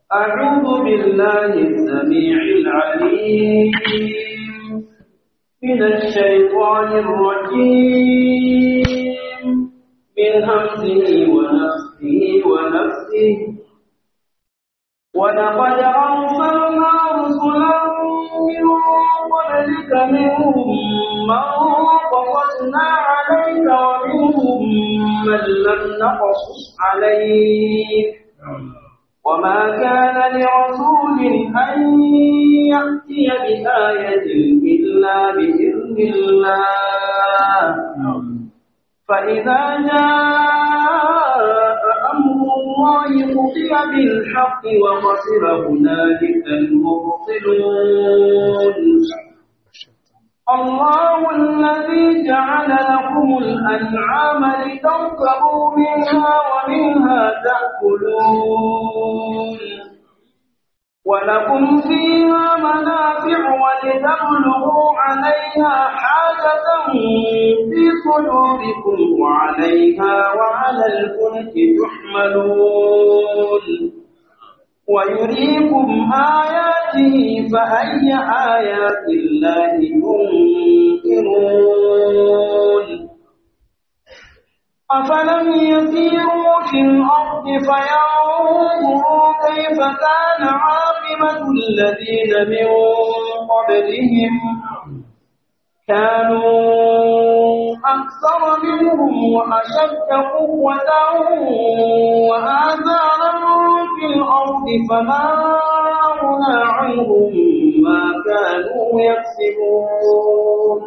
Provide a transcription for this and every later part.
أعوذ بالله السميع العليم من الشيطان الرجيم من همزه ونفسه ونفسه ولقد أرسلنا رسلا من قبلك منهم من قصصنا عليك ومنهم من لم نقصص عليك وما كان لرسول أن يأتي بآية إلا بإذن الله فإذا جاء أمر الله قضي بالحق وخسر هنالك المبطلون الله الذي جعل لكم الأنعام لتركبوا منها ومنها تأكلون ولكم فيها منافع ولتبلغوا عليها حاجة في صدوركم وعليها وعلى الفلك تحملون ويريكم آياته فأي آيات الله تنكرون أفلم يسيروا في الأرض فينظروا كيف كان عاقبة الذين من قبلهم كانوا أكثر منهم وأشد قوة وآثارا في الأرض فما أغنى عنهم ما كانوا يكسبون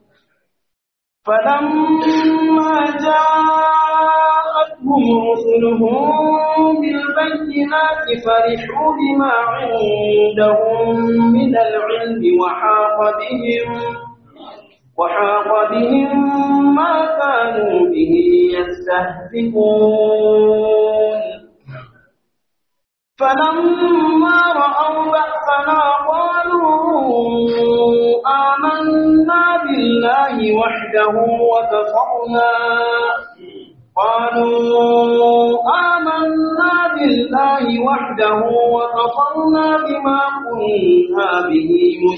فلما جاءتهم رسلهم بالبينات فرحوا بما عندهم من العلم وحاق بهم وحاق بهم ما كانوا به يستهزئون فلما رأوا بأسنا قالوا آمنا بالله وحده وكفرنا قالوا آمنا بالله وحده وكفرنا بما كنا به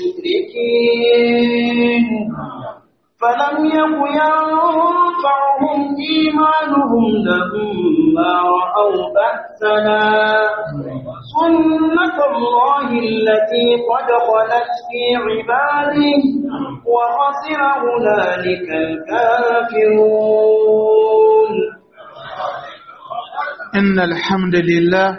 مشركين فلم يك ينفعهم إيمانهم لما رأوا بأسنا سنة الله التي قد خلت في عباده وخسر هنالك الكافرون إن الحمد لله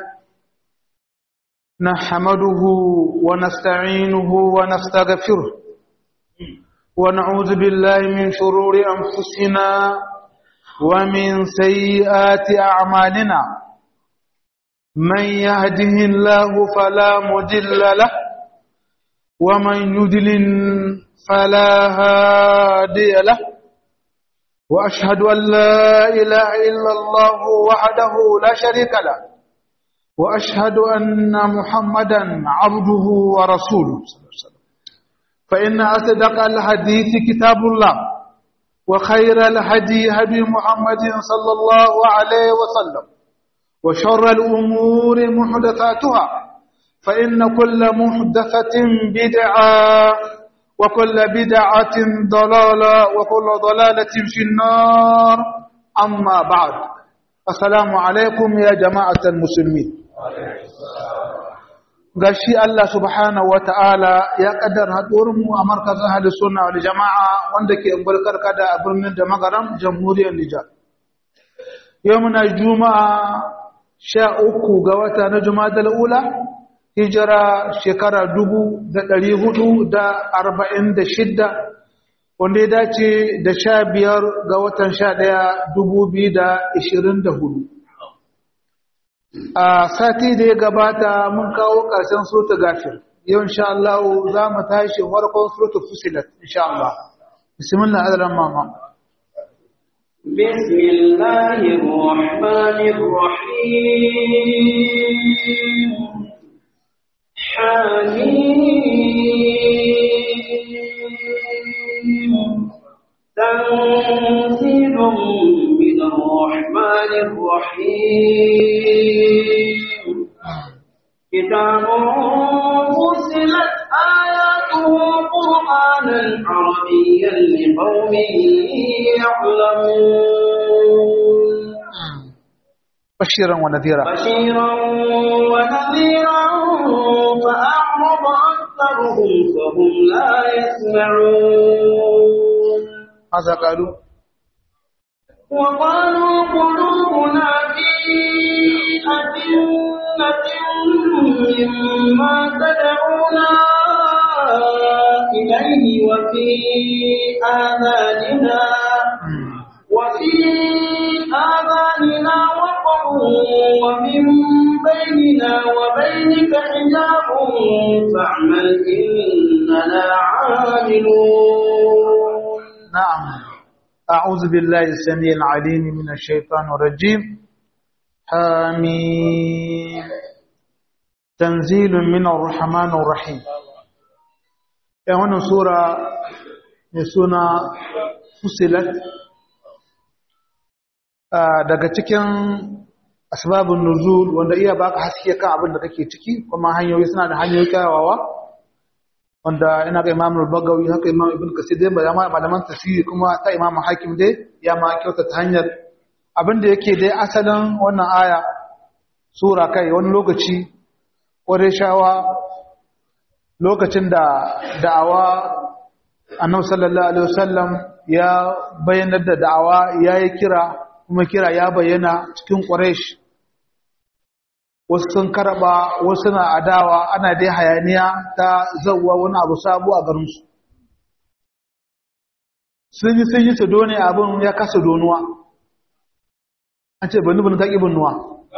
نحمده ونستعينه ونستغفره ونعوذ بالله من شرور أنفسنا ومن سيئات أعمالنا من يهده الله فلا مضل له ومن يضلل فلا هادي له وأشهد أن لا إله إلا الله وحده لا شريك له وأشهد أن محمدا عبده ورسوله صلى الله عليه وسلم فإن أصدق الحديث كتاب الله وخير الهدي هدي محمد صلى الله عليه وسلم وشر الأمور محدثاتها فإن كل محدثة بدعة وكل بدعة ضلالة وكل ضلالة في النار أما بعد السلام عليكم يا جماعة المسلمين gashi Allah subhanahu wata'ala ya kaddara haɗuwarmu a markazin hadis sunna wal jama'a wanda ke ungulkar kada a birnin da magaram jamhuriyar Nijar. Yau muna juma'a sha uku ga wata na juma'a ula hijira shekara dubu da ɗari hudu da arba'in da shidda wanda ya dace da sha biyar ga watan sha ɗaya dubu biyu da ishirin da hudu. a sati da ya gabata mun kawo ƙarshen surta gafir yau insha Allah za mu tashi farkon surta fusilat insha Allah bismillah azran mama بسم الله الرحمن الرحيم حميم تنزيل من الرحمن الرحيم كتاب فصلت آياته قرآنا عربيا لقوم يعلمون بشيرا ونذيرا بشيرا ونذيرا فأعرض أكثرهم فهم لا يسمعون ماذا قالوا وقالوا قلوبنا في أكنة مما تدعونا إليه وفي آذاننا وفي آذاننا وقر ومن بيننا وبينك حجاب فاعمل إننا عاملون نعم أعوذ بالله السميع العليم من الشيطان الرجيم حميم تنزيل من الرحمن الرحيم يا wannan sura mai suna fusilat daga cikin asbabun nuzul wanda iya baka haske kan abin da kake ciki kuma hanyoyi suna da hanyoyi kyawawa wanda ina ga Imam al-Bagawi haka Imam Ibn Kasir dai ba ma malaman tafsiri kuma ta Imam Hakim dai ya ma kyauta ta hanyar abin da yake dai asalin wannan aya sura kai wani lokaci shawa lokacin da da'awa Annabi sallallahu alaihi wasallam ya bayyana da da'awa yayi kira kuma kira ya bayyana cikin Quraysh wasu sun karaba wasu na adawa ana dai hayaniya ta zauwa wani abu sabu a garinsu sun yi sun yi su done abin ya kasa donuwa an ce bani bani taƙi binnuwa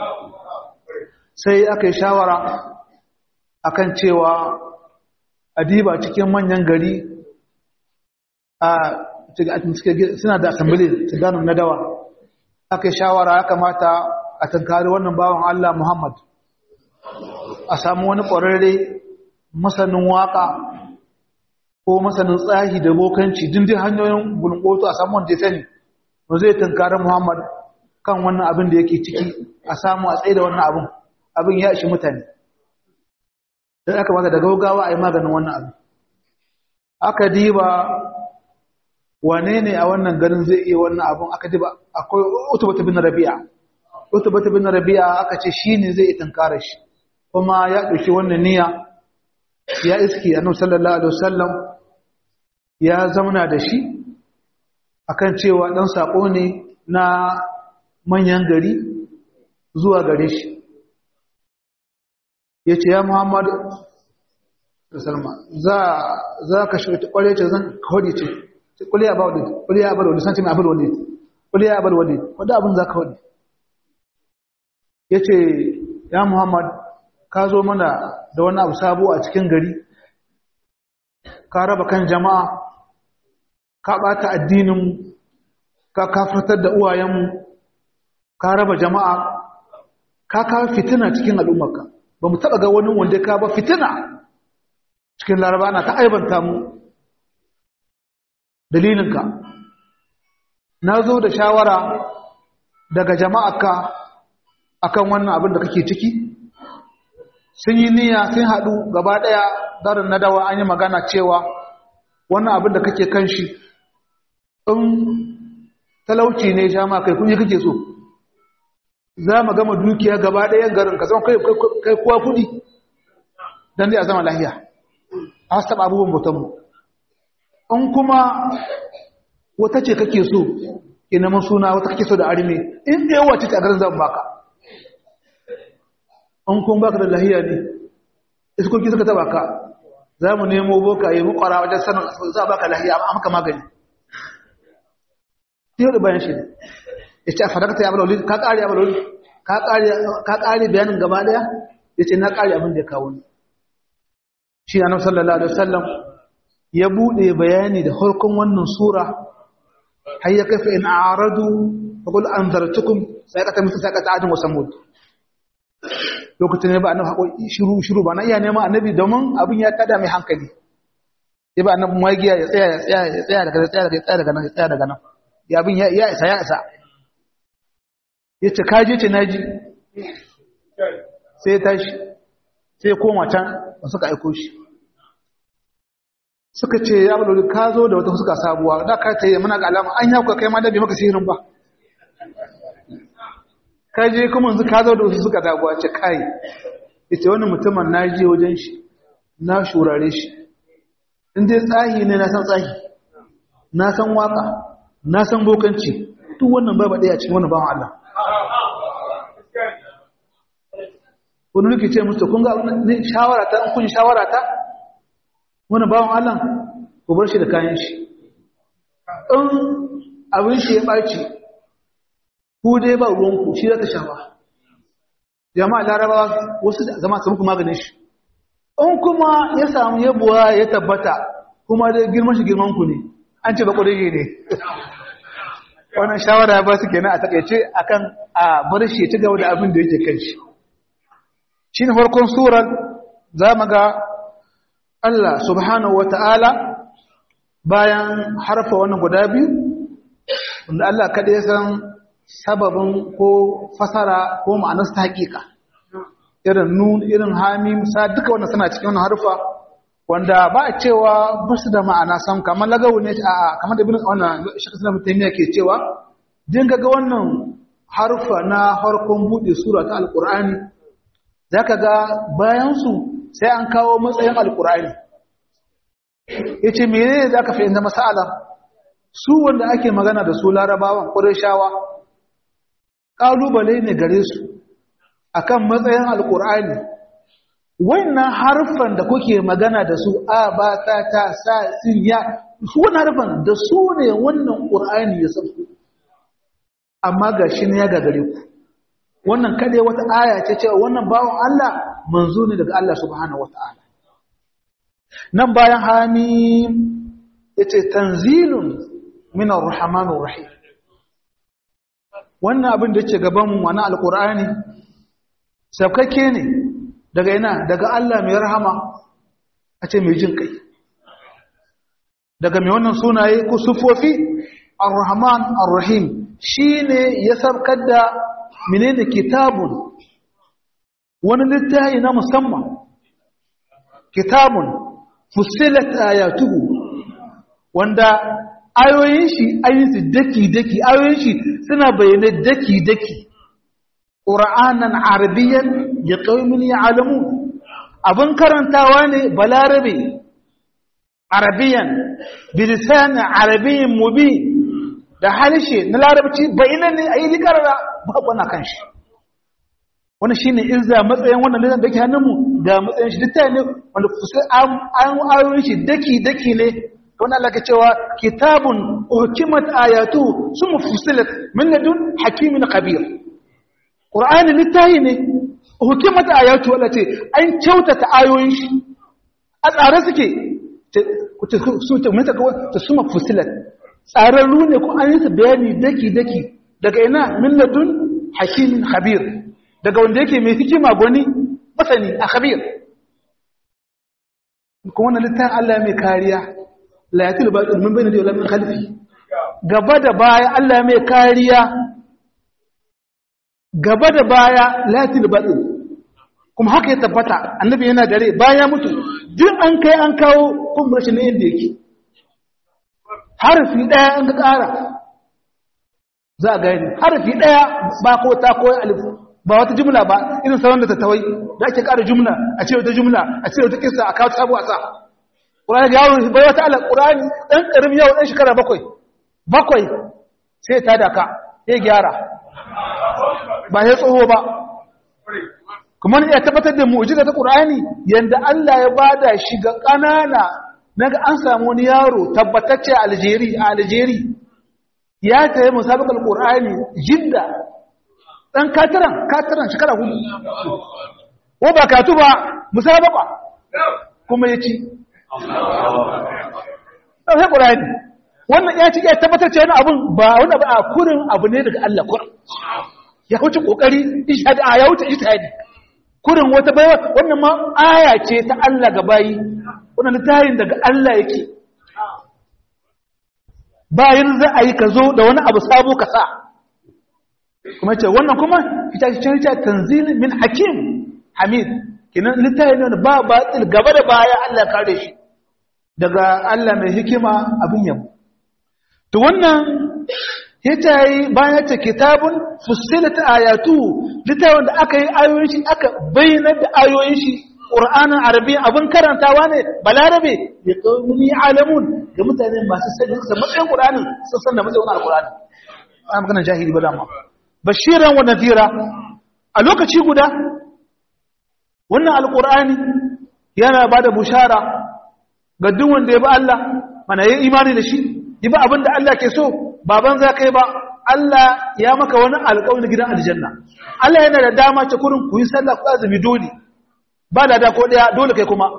sai aka yi shawara akan cewa adiba cikin manyan gari a suna da asambili su gano na dawa aka yi shawara ya kamata a tankari wannan bawan Allah Muhammad a samu wani ƙwararre masanin waƙa ko masanin tsahi da bokanci dindin hanyoyin gulƙoto a samu wanda ya sani ba zai tankari Muhammad kan wannan abin da yake ciki a samu a tsaye da wannan abin abin ya ishi mutane don aka mata da gaugawa a yi maganin wannan abin aka diba wane ne a wannan garin zai iya wannan abin aka diba akwai utubata bin rabi'a utubata bin rabi'a aka ce shi ne zai tankara shi kuma ya ɗauki wannan niyya ya iski annabi sallallahu alaihi wasallam ya zauna da shi akan cewa dan sako ne na manyan gari zuwa gare shi yace ya Muhammad sallallahu za za ka shi kware ce zan kodi ce kuli ya bawdi kuli ya bawdi san ce mai abul walid kuli ya abul walid wanda abun za ka kodi yace ya Muhammad ka zo mana da wani abu sabo a cikin gari ka raba kan jama'a ka ɓata addininmu ka kafartar da uwayenmu ka raba jama'a ka kawo fitina cikin al'ummarka ba mu taɓa ga wani wanda ka ba fitina cikin laraba na ta aibanta mu dalilinka na zo da shawara daga jama'arka akan wannan abin da kake ciki sun yi niyya sun haɗu gaba ɗaya darin na dawa an yi magana cewa wannan abin da kake kan shi in talauci ne sha ma kai kunyi kake so za mu gama dukiya gaba ɗaya garin ka zama kai kuwa kuɗi don dai a zama lahiya a wasu taɓa abubuwan bautanmu in kuma wata ce kake so ina mun suna wata kake so da arime in ɗaya wace ce a garin zan baka an kun baka da lahiya ne iskoki suka taba ka za mu nemo boka yi mukwara wajen sanin za a baka lahiya a maka magani yau da bayan shi ne ya ce a fadakta ya baloli ka ƙari ya baloli ka ƙari bayanin gaba ɗaya ya ce na ƙari abin da ya kawo ni shi na nan sallallahu alaihi wasallam ya buɗe bayani da harkon wannan sura har ya kafa in a'radu fa qul anzartukum sai ka ta musu sai ka ta adin wa samud lokacin ne ba annabi haƙoƙi shiru shiru ba na iya neman annabi domin abin ya tada mai hankali ya ba annabi magiya ya tsaya ya tsaya ya tsaya daga tsaya daga tsaya daga nan ya tsaya daga nan ya abin ya ya isa ya isa ya ce kaje ce naji sai ya tashi sai koma can da suka aiko shi suka ce ya bulori ka zo da wata suka sabuwa da ka ta yi muna ga alama an yakuka kai ma da bai maka sihirin ba ka je kuma yanzu ka zo da wasu suka sabuwa ce kai ita wani mutumin na je wajen shi na shurare shi in dai tsahi ne na san tsahi na san waka na san bokanci duk wannan bai baɗe a cikin wani bawan Allah wani nuke ce musu kun ga shawara ta kun shawara ta wani bawan Allah ku bar shi da kayan shi in abin shi ya ɓaci ku dai ba ruwanku shi zaka shafa jama'a larabawa wasu zama su muku maganin shi in kuma ya samu yabuwa ya tabbata kuma dai girman shi girman ku ne an ce ba ƙwararre ne wannan shawara ba su kenan a takaice akan a bar shi ci gaba da abin da yake kan shi shi ne farkon surar za mu ga Allah subhanahu wa ta'ala bayan harfa wannan guda biyu wanda Allah kaɗai ya san sababin ko fasara ko ma'anar ta haƙiƙa irin nun irin hamim sa duka wannan suna cikin wannan harfa wanda ba a cewa ba su da ma'ana sam kamar lagawu ne a kamar da bin wannan shakka suna mutane ke cewa din ga wannan harfa na harkon buɗe sura ta alƙur'ani zaka ga bayan su sai an kawo matsayin alƙur'ani yace menene zaka fahimta masala su wanda ake magana da su larabawan ƙurashawa ƙalubale ne gare su akan matsayin alƙur'ani wannan harfan da kuke magana da su a ba ta ta sa sin ya su wannan harfan da su ne wannan ƙur'ani ya sauko amma ga shi ne ya gagare ku wannan kade wata aya ce cewa wannan bawan Allah manzo ne daga Allah subhanahu wataala nan bayan hamim yace tanzilun min ar-rahmanir rahim wannan abin da yake gaban mu wannan alqur'ani sabkake ne daga ina daga Allah mai rahama a ce mai jin kai daga mai wannan sunaye ko sufofi ar-rahman ar-rahim shine ya sabkar da menene kitabun wani littafi na musamman kitabun fusilat ayatuhu wanda ayoyin shi ayoyin su daki daki ayoyin shi suna bayyana daki daki qur'anan arabiyyan ya qaumin ya'lamu abin karantawa ne balarabe arabiyan bilisan arabiyyin mubin da halishe na larabci bayyana ne ayi likarara babu na kanshi wannan shine izza matsayin wannan lidan dake hannunmu ga matsayin shi duk ne wanda an ayoyin shi daki daki ne wannan Allah ke cewa kitabun uhkimat ayatu sum fusilat min ladun hakimin khabir qur'ani littahi ne hukimat ayatu wala ce an kyautata ayoyin shi a tsare suke su ta mata kawai ta suma fusilat tsararru ne ko an yi su bayani daki daki daga ina min ladun hakimin khabir daga wanda yake mai hikima gwani masani a khabir kuma wannan littafin Allah mai kariya la yatil batil min bayni da min khalfi gaba da baya Allah mai kariya gaba da baya latil batil kuma haka ya tabbata annabi yana dare baya mutu duk an kai an kawo kuma rashin ne inda yake harfi daya an ga ƙara za a gani harfi daya ba ko ta koyi alif ba wata jumla ba irin sauran da tattawai da ake ƙara jumla a ce wata jumla a ce wata kisa a kawo sabu a sa ƙurani da yawon bai wata ala ƙurani ɗan ƙarim yawon ɗan shekara bakwai bakwai sai ta daka ya gyara ba ya tsoho ba kuma ya tabbatar da mu'jiza ta Qur'ani yanda Allah ya bada shi ga kanana naga an samu wani yaro tabbatacce a Algeria a Algeria ya tayi musabaqal Qur'ani jidda dan kataran kataran shekara hudu ko ba katu ba musabaqa kuma yaci sai Qur'ani wannan ya ci ya tabbatar cewa wani abun ba wani abu a kurin abu ne daga Allah kurin ya wuce kokari ishadi a ya wuce ijtihadi kurin wata baiwa wannan ma aya ce ta Allah ga bayi wannan littafin daga Allah yake bayan za a yi ka zo da wani abu sabo ka sa kuma ce wannan kuma ita ce ce tanzil min hakim hamid kinan littafi ne ba batil gaba da baya Allah kare shi daga Allah mai hikima abin yabo to wannan yace bayan yace kitabun fussilat ayatu littafin da aka yi ayoyin shi aka bayyana da ayoyin shi Qur'anin Arabi abin karantawa ne balarabe ya qaumi alamun ga mutane masu sani da matsayin Qur'anin sun san da matsayin Al-Qur'ani ana magana jahili ba dama bashiran wa nadira a lokaci guda wannan alkur'ani yana ba da bushara ga duk wanda ya bi Allah mana yi imani da shi yi ba abin da Allah ke so baban za ka yi ba Allah ya maka wani alƙawarin gidan aljanna Allah yana da dama ta kurin ku yi sallah ku azumi dole ba da da ko daya dole kai kuma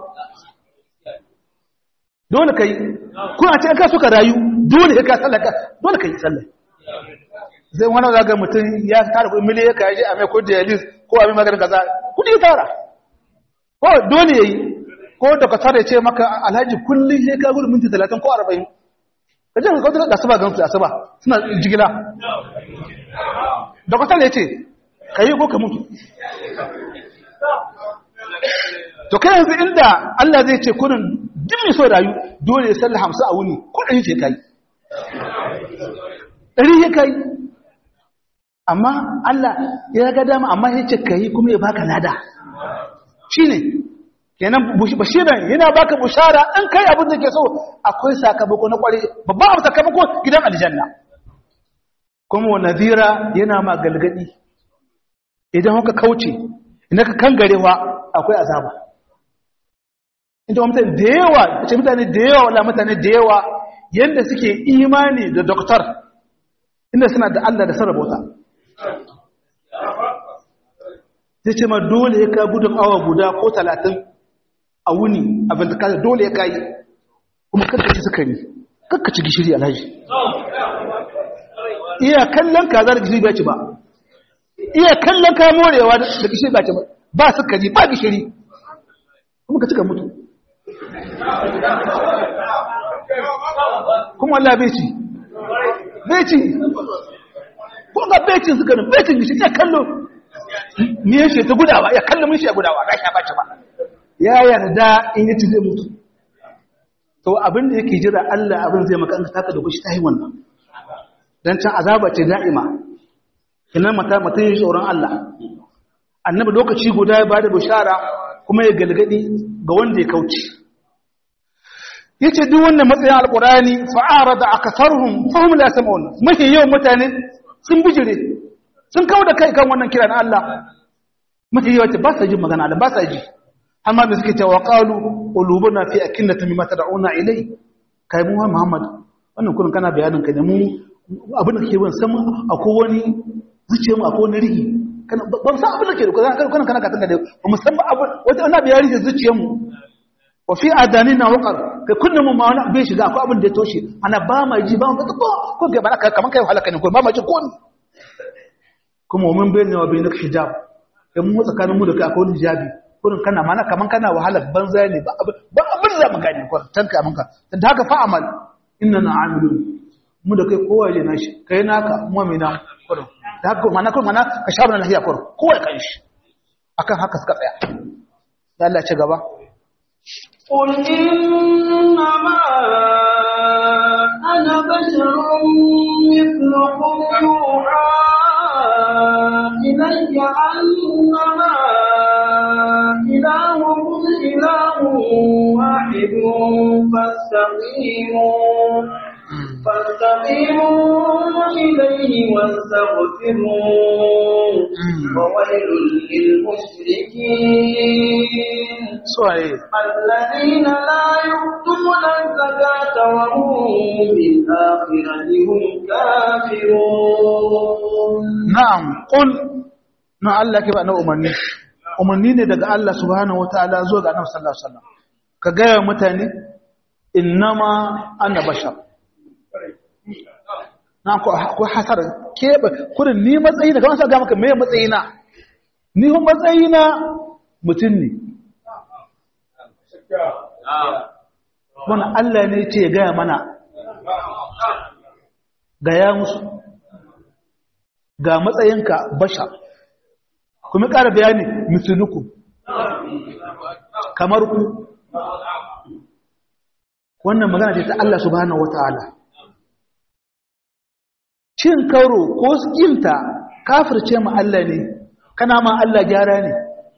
dole kai kuna ce ka suka rayu dole ka sallah dole kai sallah zai wani zaga mutum ya tara kuɗin miliyan ya kaji a mai ko dialis ko a mai maganin kaza kuɗi tara ko dole yayi ko da ka tare ce maka alhaji kullum sai ka gudu minti 30 ko 40 kaje ka kawo da asuba gansu asuba suna jigila da ka tare ce kai ko ka mutu to kai yanzu inda Allah zai ce kurin duk mai so rayu dole ya salla 50 a wuni ko ɗari ce kai ɗari ya kai amma Allah ya ga dama amma ya ce kai kuma ya baka lada shi ne kenan bashiran yana baka bushara an kai abin da ke so akwai sakamako na kware babban abu sakamako gidan aljanna kuma wa nadira yana ma galgadi idan haka kauce idan ka kangarewa akwai azaba inda mutane da yawa ce mutane da yawa wala mutane da yawa yanda suke imani da doktor inda suna da Allah da sarrabota zai ce ma dole ya ka gudun awa guda ko talatin a wuni abin da kasa dole ya kayi kuma kakkaci sukari kakkaci gishiri alhaji iya kallon ka za da gishiri bai ci ba iya kallon ka morewa da gishiri bai ci ba ba sukari ba gishiri kuma ka cika mutu kuma Allah bai ci bai ci ko ga bai cin sukarin bai cin gishiri ya kallo ni ya ta gudawa ya kallo mun shi ya gudawa ba shi ba ci ba ya yarda in yace zai mutu to abin da yake jira Allah abin zai maka an taka da kushi tayi wannan dan can azaba ce da'ima kinan mata mata yin tsoron Allah annabi lokaci guda ya bada bishara kuma ya galgadi ga wanda ya kauce yace duk wannan matsayin alqurani fa'arada akatharuhum fahum la sam'un mahi yawan mutane sun bijire sun kawo da kai kan wannan kira na Allah mafi yawanci ba sa jin magana Allah ba sa ji amma da suke cewa qalu qulubuna fi akinnati mimma tad'una ilai kai mu Muhammad wannan kullun kana bayanin ka ne mu abin da kake bin san akwai wani zuciya mu akwai wani rihi kana ba san abin da ke da kana kana ka tanga da ba mu san abin wata annabi ya rihi zuciyar mu wa fi adanina waqar kai kunnan mu ma wani bai shiga akwai abin da ya toshe ana ba ma ji ba mu ko ko ga ba kaman kai halaka ne ko ba ma ji ko kuma wa min bayyana wa bayyana hijab dan mu tsakanin mu da kai akwai hijabi kurin kana mana kaman kana wahalar banza ne ba ba abin da mu gane ko tanka amanka dan haka fa amal innana amilun mu da kai kowa ya nashi kai naka mu'mina kurin da haka mana kurin mana ka shabar lahiya kurin kowa ya kai shi akan haka suka tsaya ya Allah ce gaba قل إنما أنا بشر مثلكم يوحى إلي أنما إلهكم إله واحد فاستقيموا فاستقيموا إليه واستغفروا وويل للمشركين suwaye الذين لا يؤتون الزكاة وهم بالآخرة هم كافرون na'am qul na Allah ke ba na umarni umarni ne daga Allah subhanahu wataala zuwa ga Annabi sallallahu alaihi wasallam ka ga mutane innama ana bashar na ko ko hasar ke kurin ni matsayi daga wannan ga maka me matsayina ni hun matsayina mutun ne wannan Allah ne ce ga mana ga ya musu ga matsayinka bashar kuma ƙara bayani misuluku kamar ku wannan magana ce ta Allah subhanahu wataala cin karo ko skinta kafirce mu Allah ne kana ma Allah gyara ne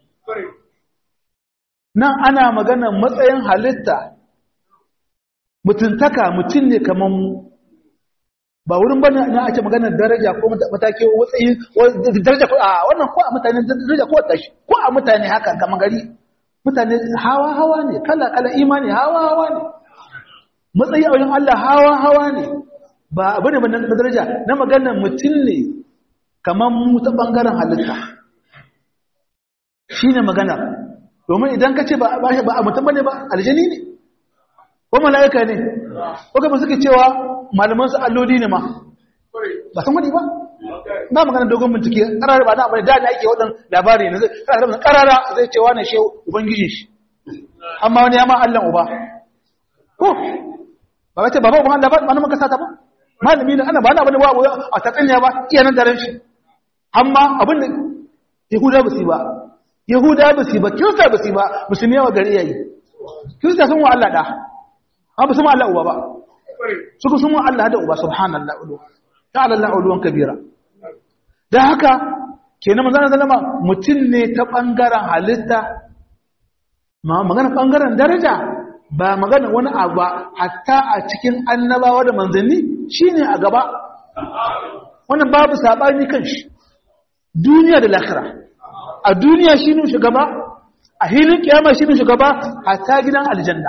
nan ana magana matsayin halitta mutuntaka mutum ne kamar mu ba wurin bane na ake magana daraja ko mataki matsayi daraja ko a wannan ko a mutane daraja ko tashi ko a mutane haka kamar gari mutane hawa hawa ne kala kala imani hawa hawa ne matsayi a wajen Allah hawa hawa ne ba abu ne na daraja na magana mutum ne kamar mu ta bangaren halitta shine magana domin idan ka ce ba a mutum bane ba aljani ne ko mala'ika ne ko kuma suke cewa malaman su alloli ne ma ba san wani ba ba magana dogon bincike karar ba na abin da da ake wadan labari ne zai karara zai cewa ne shi ubangiji shi amma wani ya ma Allah uba ko ba wace baba uban Allah ba ba nan ka sata ba malami ne ana ba na bane ba a tatsanya ba iya nan daren shi amma abin da yahuda ba su ba yahuda ba su ba kirista ba su ba musulmi yawa gari yayi kirista sun wa Allah da amma ba su ma Allah uba ba suka sun wa Allah da uba subhanallah ulu ta'ala Allah uluwan kabira dan haka kenan manzon sallama mutum ne ta bangaren halitta ma magana bangaren daraja ba magana wani abu ba hatta a cikin annabawa da manzanni shine a gaba wannan babu sabani kan shi duniya da lahira a duniya shine shugaba a hilin kiyama shine shugaba hatta gidan aljanna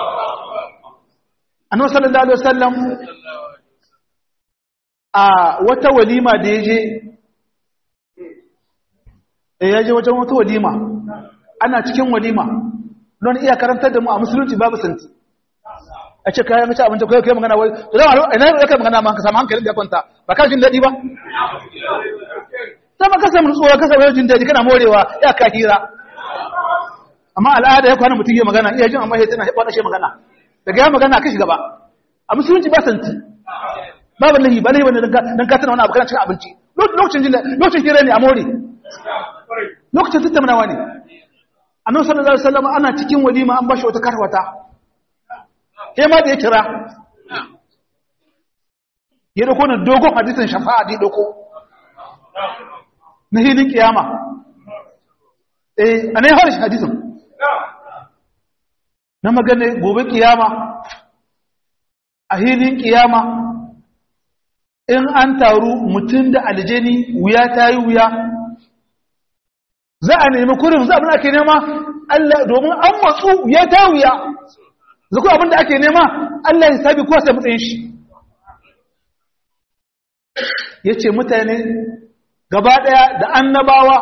annabi sallallahu alaihi wasallam a wata walima da yaje eh yaje wajen wata walima ana cikin walima don iya karantar da mu a musulunci babu santi a ce kayan mace abinci kai kai magana wai to zama ina ne kai magana ma ka samu hankalin da kwanta ba ka jin dadi ba sama ka samu nutsuwa ka samu jin dadi kana morewa ya ka hira amma al'ada ya kwana mutum ya magana iya jin amma sai tana hibba shi magana daga ya magana kashi gaba a musulunci ba santi babu lahi ba lahi wani dan ka tana wani abu kana cin abinci lokacin jin lokacin hira ne a more lokacin tattaunawa ne annabi sallallahu alaihi wasallam ana cikin walima an bashi wata karwata sai ma da ya kira ya dauko na dogon hadisin shafa'a da ya dauko na hilin kiyama eh anai harish hadisin na magana gobe kiyama a hilin kiyama in an taru mutum da aljani wuya ta yi wuya za a nemi kurin za abin da ake nema Allah domin an matsu ya ta wuya zaku abin da ake nema Allah ya sabi kowa sai matsayin shi ya ce mutane gaba ɗaya da annabawa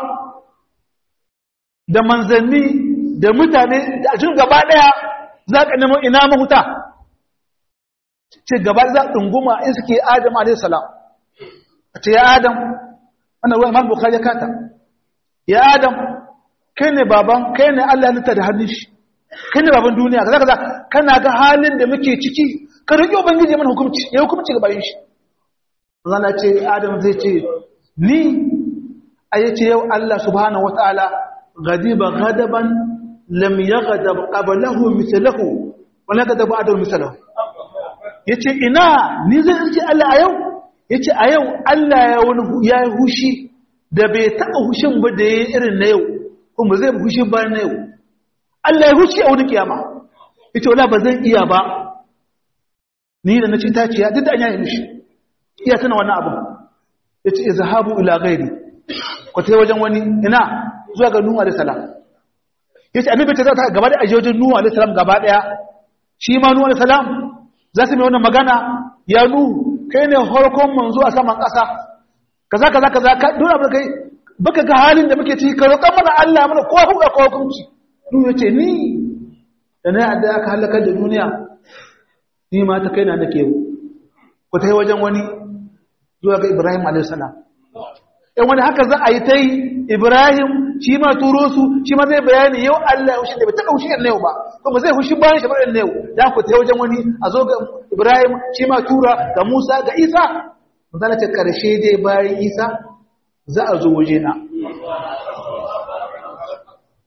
da manzanni da mutane da ajin gaba ɗaya za ka nemo ina mahuta ce gaba za ɗunguma in suke adam a.s. a ce ya adam wannan ruwa imam bukhari ya kata ya adam kai ne baban kai ne Allah nita da hannun shi kai ne baban duniya kaza kaza kana ga halin da muke ciki ka roki ubangiji mana hukunci ya hukunci ga bayin shi Allah ce adam zai ce ni ayace yau Allah subhanahu wataala ghadiba ghadaban lam yaghdab qablahu mithluhu wa la ghadaba adu mithluhu yace ina ni zai ce Allah a yau yace a yau Allah ya wani ya hushi da bai taɓa hushin ba da ya yi irin na yau kuma zai hushin ba na yau Allah ya hushi a wani kiyama ita wala ba zan iya ba ni da na ci taciya duk da an yayi mishi iya tana wannan abu ya ce izhabu ila ghairi ku tai wajen wani ina zuwa ga nuhu alaihi salam ya ce annabi ta zata gaba da aje wajen nuhu alaihi salam gaba daya shi ma nuhu alaihi salam za su mai wannan magana ya nuhu kai ne harkon manzo a saman ƙasa kaza kaza kaza ka dole mu kai baka ga halin da muke ciki ka roƙa mana Allah mana ko hukunci ko hukunci duk yace ni da na yadda aka halakar da duniya ni ma ta kaina nake ku tai wajen wani zuwa ga Ibrahim alayhi salam in wani haka za a yi tai Ibrahim shi ma turo su shi ma zai bayani yau Allah ya hushi da bai taɓa hushi yau ba kuma zai hushi bayan shi bayan yau da ku tai wajen wani a zo ga Ibrahim shi ma tura ga Musa ga Isa Zana ce ƙarshe dai bayan isa za a zo waje na.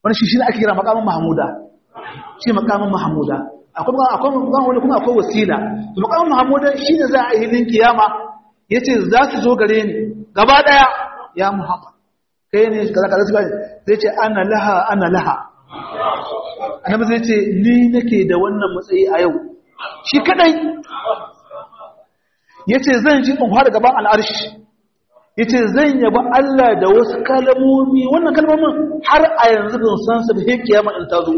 wani shi shi ne ake kira makamin mahamuda shi makamin mahamuda akwai akwai wani kuma akwai wasila to makamin mahamuda shi ne za a yi hilin kiyama yace za su zo gare ni gaba daya ya muhammad kai ne kaza kaza sai zai ce ana laha ana laha annabi zai ce ni nake da wannan matsayi a yau shi kadai yace zan ji in fara gaban al'arshi yace zan yaba Allah da wasu kalmomi wannan kalmomin har a yanzu ban san su da kiyama in ta zo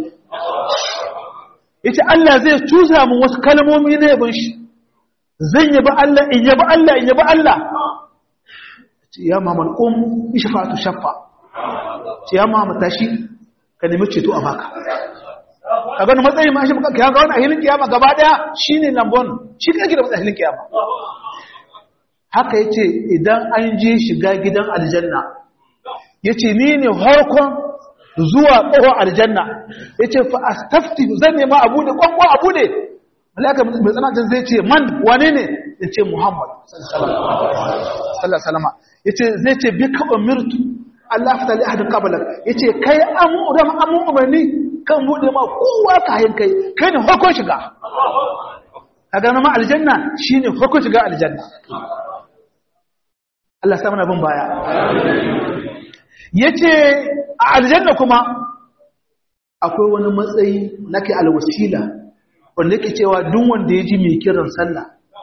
yace Allah zai tusa min wasu kalmomi na yabon shi zan yaba Allah in yaba Allah in yaba Allah ce ya Muhammad um ishfa'atu shaffa ce ya Muhammad tashi ka nemi ceto a baka ka gani matsayin ma shi ka ga wani ahilin kiyama gaba daya shine lambon shi kake da matsayin kiyama haka yace idan an je shiga gidan aljanna yace ni ne harkon zuwa ƙofar aljanna yace fa astafti zan nema abu da kwankwa abu ne malaka mai tsanacin zai ce man wane ne yace muhammad sallallahu alaihi wasallam yace zai ce bika umirtu Allah fata li ahadin qablak yace kai amu da amu umarni kan bude ma kowa ka hayin kai kai ne farkon shiga kaga na ma aljanna shine farkon shiga aljanna Allah sa mana bin baya yace a aljanna kuma akwai wani matsayi nake alwasila wanda yake cewa duk wanda ya ji mai kiran sallah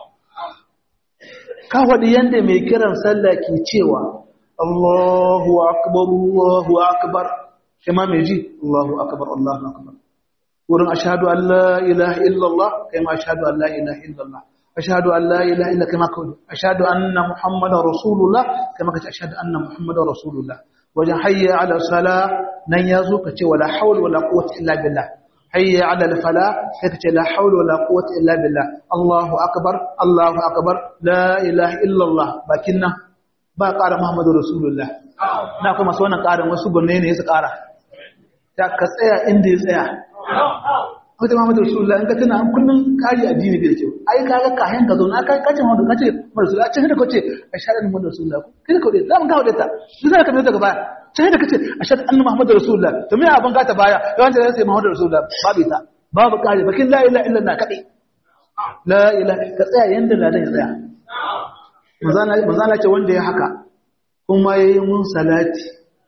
ka faɗi yanda mai kiran sallah ke cewa Allahu akbar Allahu akbar kuma mai ji Allahu akbar Allahu akbar wurin ashhadu an la ilaha illallah kai ma ashhadu an la ilaha illallah ashhadu an la ilaha illa kama kawai ashhadu anna muhammadar rasulullah kama kace ashhadu anna muhammadar rasulullah wajen hayya ala sala nan yazo kace wala hawla wala quwwata illa billah hayya ala al fala sai kace la hawla wala quwwata illa billah Allahu akbar Allahu akbar la ilaha illallah bakin nan ba ƙara Muhammadu Rasulullah. Na kuma su wannan ƙarin wasu gwanne ne ya su ƙara. Ta ka tsaya inda ya tsaya. Wata Muhammadu Rasulullah in ka tuna an kullum ƙari addini da kyau. Ai ka ga kayan ka zauna ka kace Muhammadu ka ce Muhammadu Rasulullah. Ce da kace a shaɗa Muhammadu Rasulullah. Kai ka kaude za mu kawo ta. Duk zai ka mai daga baya. Ce da kace a shaɗa annabi Muhammadu Rasulullah. To me abin ka ta baya? Yawanci da sai Muhammadu Rasulullah babu ita. Babu ƙari bakin la ilaha illallah kaɗai. La ilaha ka tsaya yanda ladan ya tsaya. manzana ce wanda ya haka kuma ya yi mun salati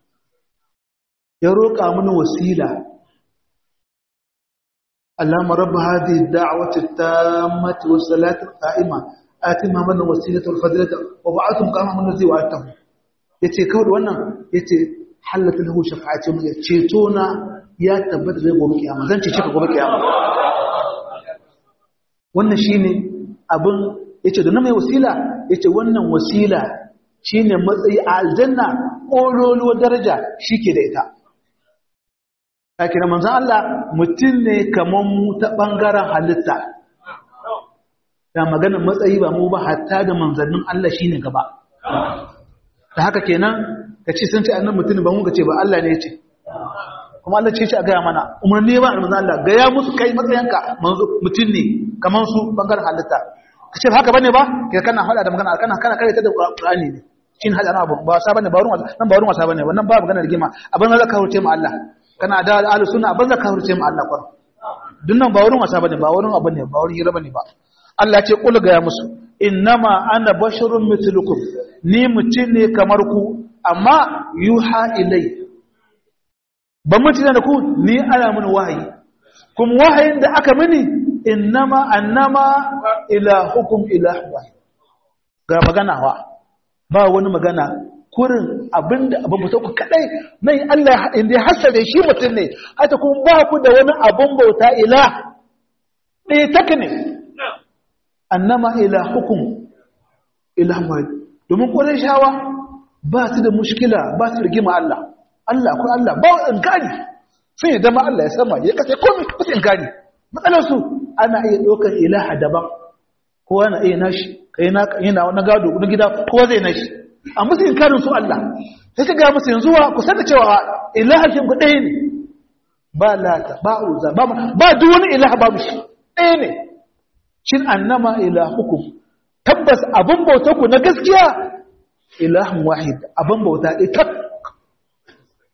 ya roƙa mini wasila allama rabba hadi da'wati tammati was salati qa'ima ati muhammadan wasilata wal fadilata wa ba'athum kama mun zai wa'atahu yace kawai wannan yace halatu lahu shafa'ati mun ceto na ya tabbata zai gobe kiyama zan ce ka gobe kiyama wannan shine abin yace da na mai wasila yace wannan wasila shine matsayi a aljanna ƙololuwar daraja shike da ita kake manzon Allah mutum ne kaman mu ta bangaren halitta da maganar matsayi ba mu ba hatta da manzannin Allah shine gaba da haka kenan kace sun ce annan mutum ba mu kace ba Allah ne yace kuma Allah ce shi a gaya mana umarni ba manzon Allah gaya musu kai matsayinka mutum ne kaman su bangaren halitta kace haka bane ba kai kana hada da magana kana kana kare ta da Qur'ani ne shin hada na abu ba sa bane ba ruwan nan ba ruwan wasa bane wannan ba magana rigima abin da ka hurce mu Allah kana da ahli sunna abin da ka hurce mu Allah kwar dunnan ba wurin wasa bane ba wurin abu ne ba wurin hira bane ba Allah ce kul ga ya musu innama ana basharun mithlukum ni mutum ne kamar ku amma yuha ilai ban mutum da ku ni ana mun wahayi kuma wahayin da aka mini innama annama ilahukum ilahu wahid ga magana wa ba wani magana kurin abinda abin bauta ku kadai nan Allah inda ya hasare shi mutum ne hata kuma ba ku da wani abin bauta ilah ɗaya taka ne annama ilahukum ilahu wahid domin ƙwarai shawa ba su da mushkila ba su rigima Allah Allah ko Allah ba wa inkari sun yi dama Allah ya sama ya kasa komai ba su inkari matsalarsu ana iya ɗaukar ilaha daban kowa na iya nashi kai na yana na gado na gida kowa zai nashi a musu inkarin su Allah sai ka ga musu yanzu wa ku sanda cewa ilaha shi ku ɗaya ne ba lata ba uza ba ba duk wani ilaha babu shi ɗaya ne shin annama ilahukum tabbas abin bautar ku na gaskiya ilahun wahid abin bauta ɗaya tak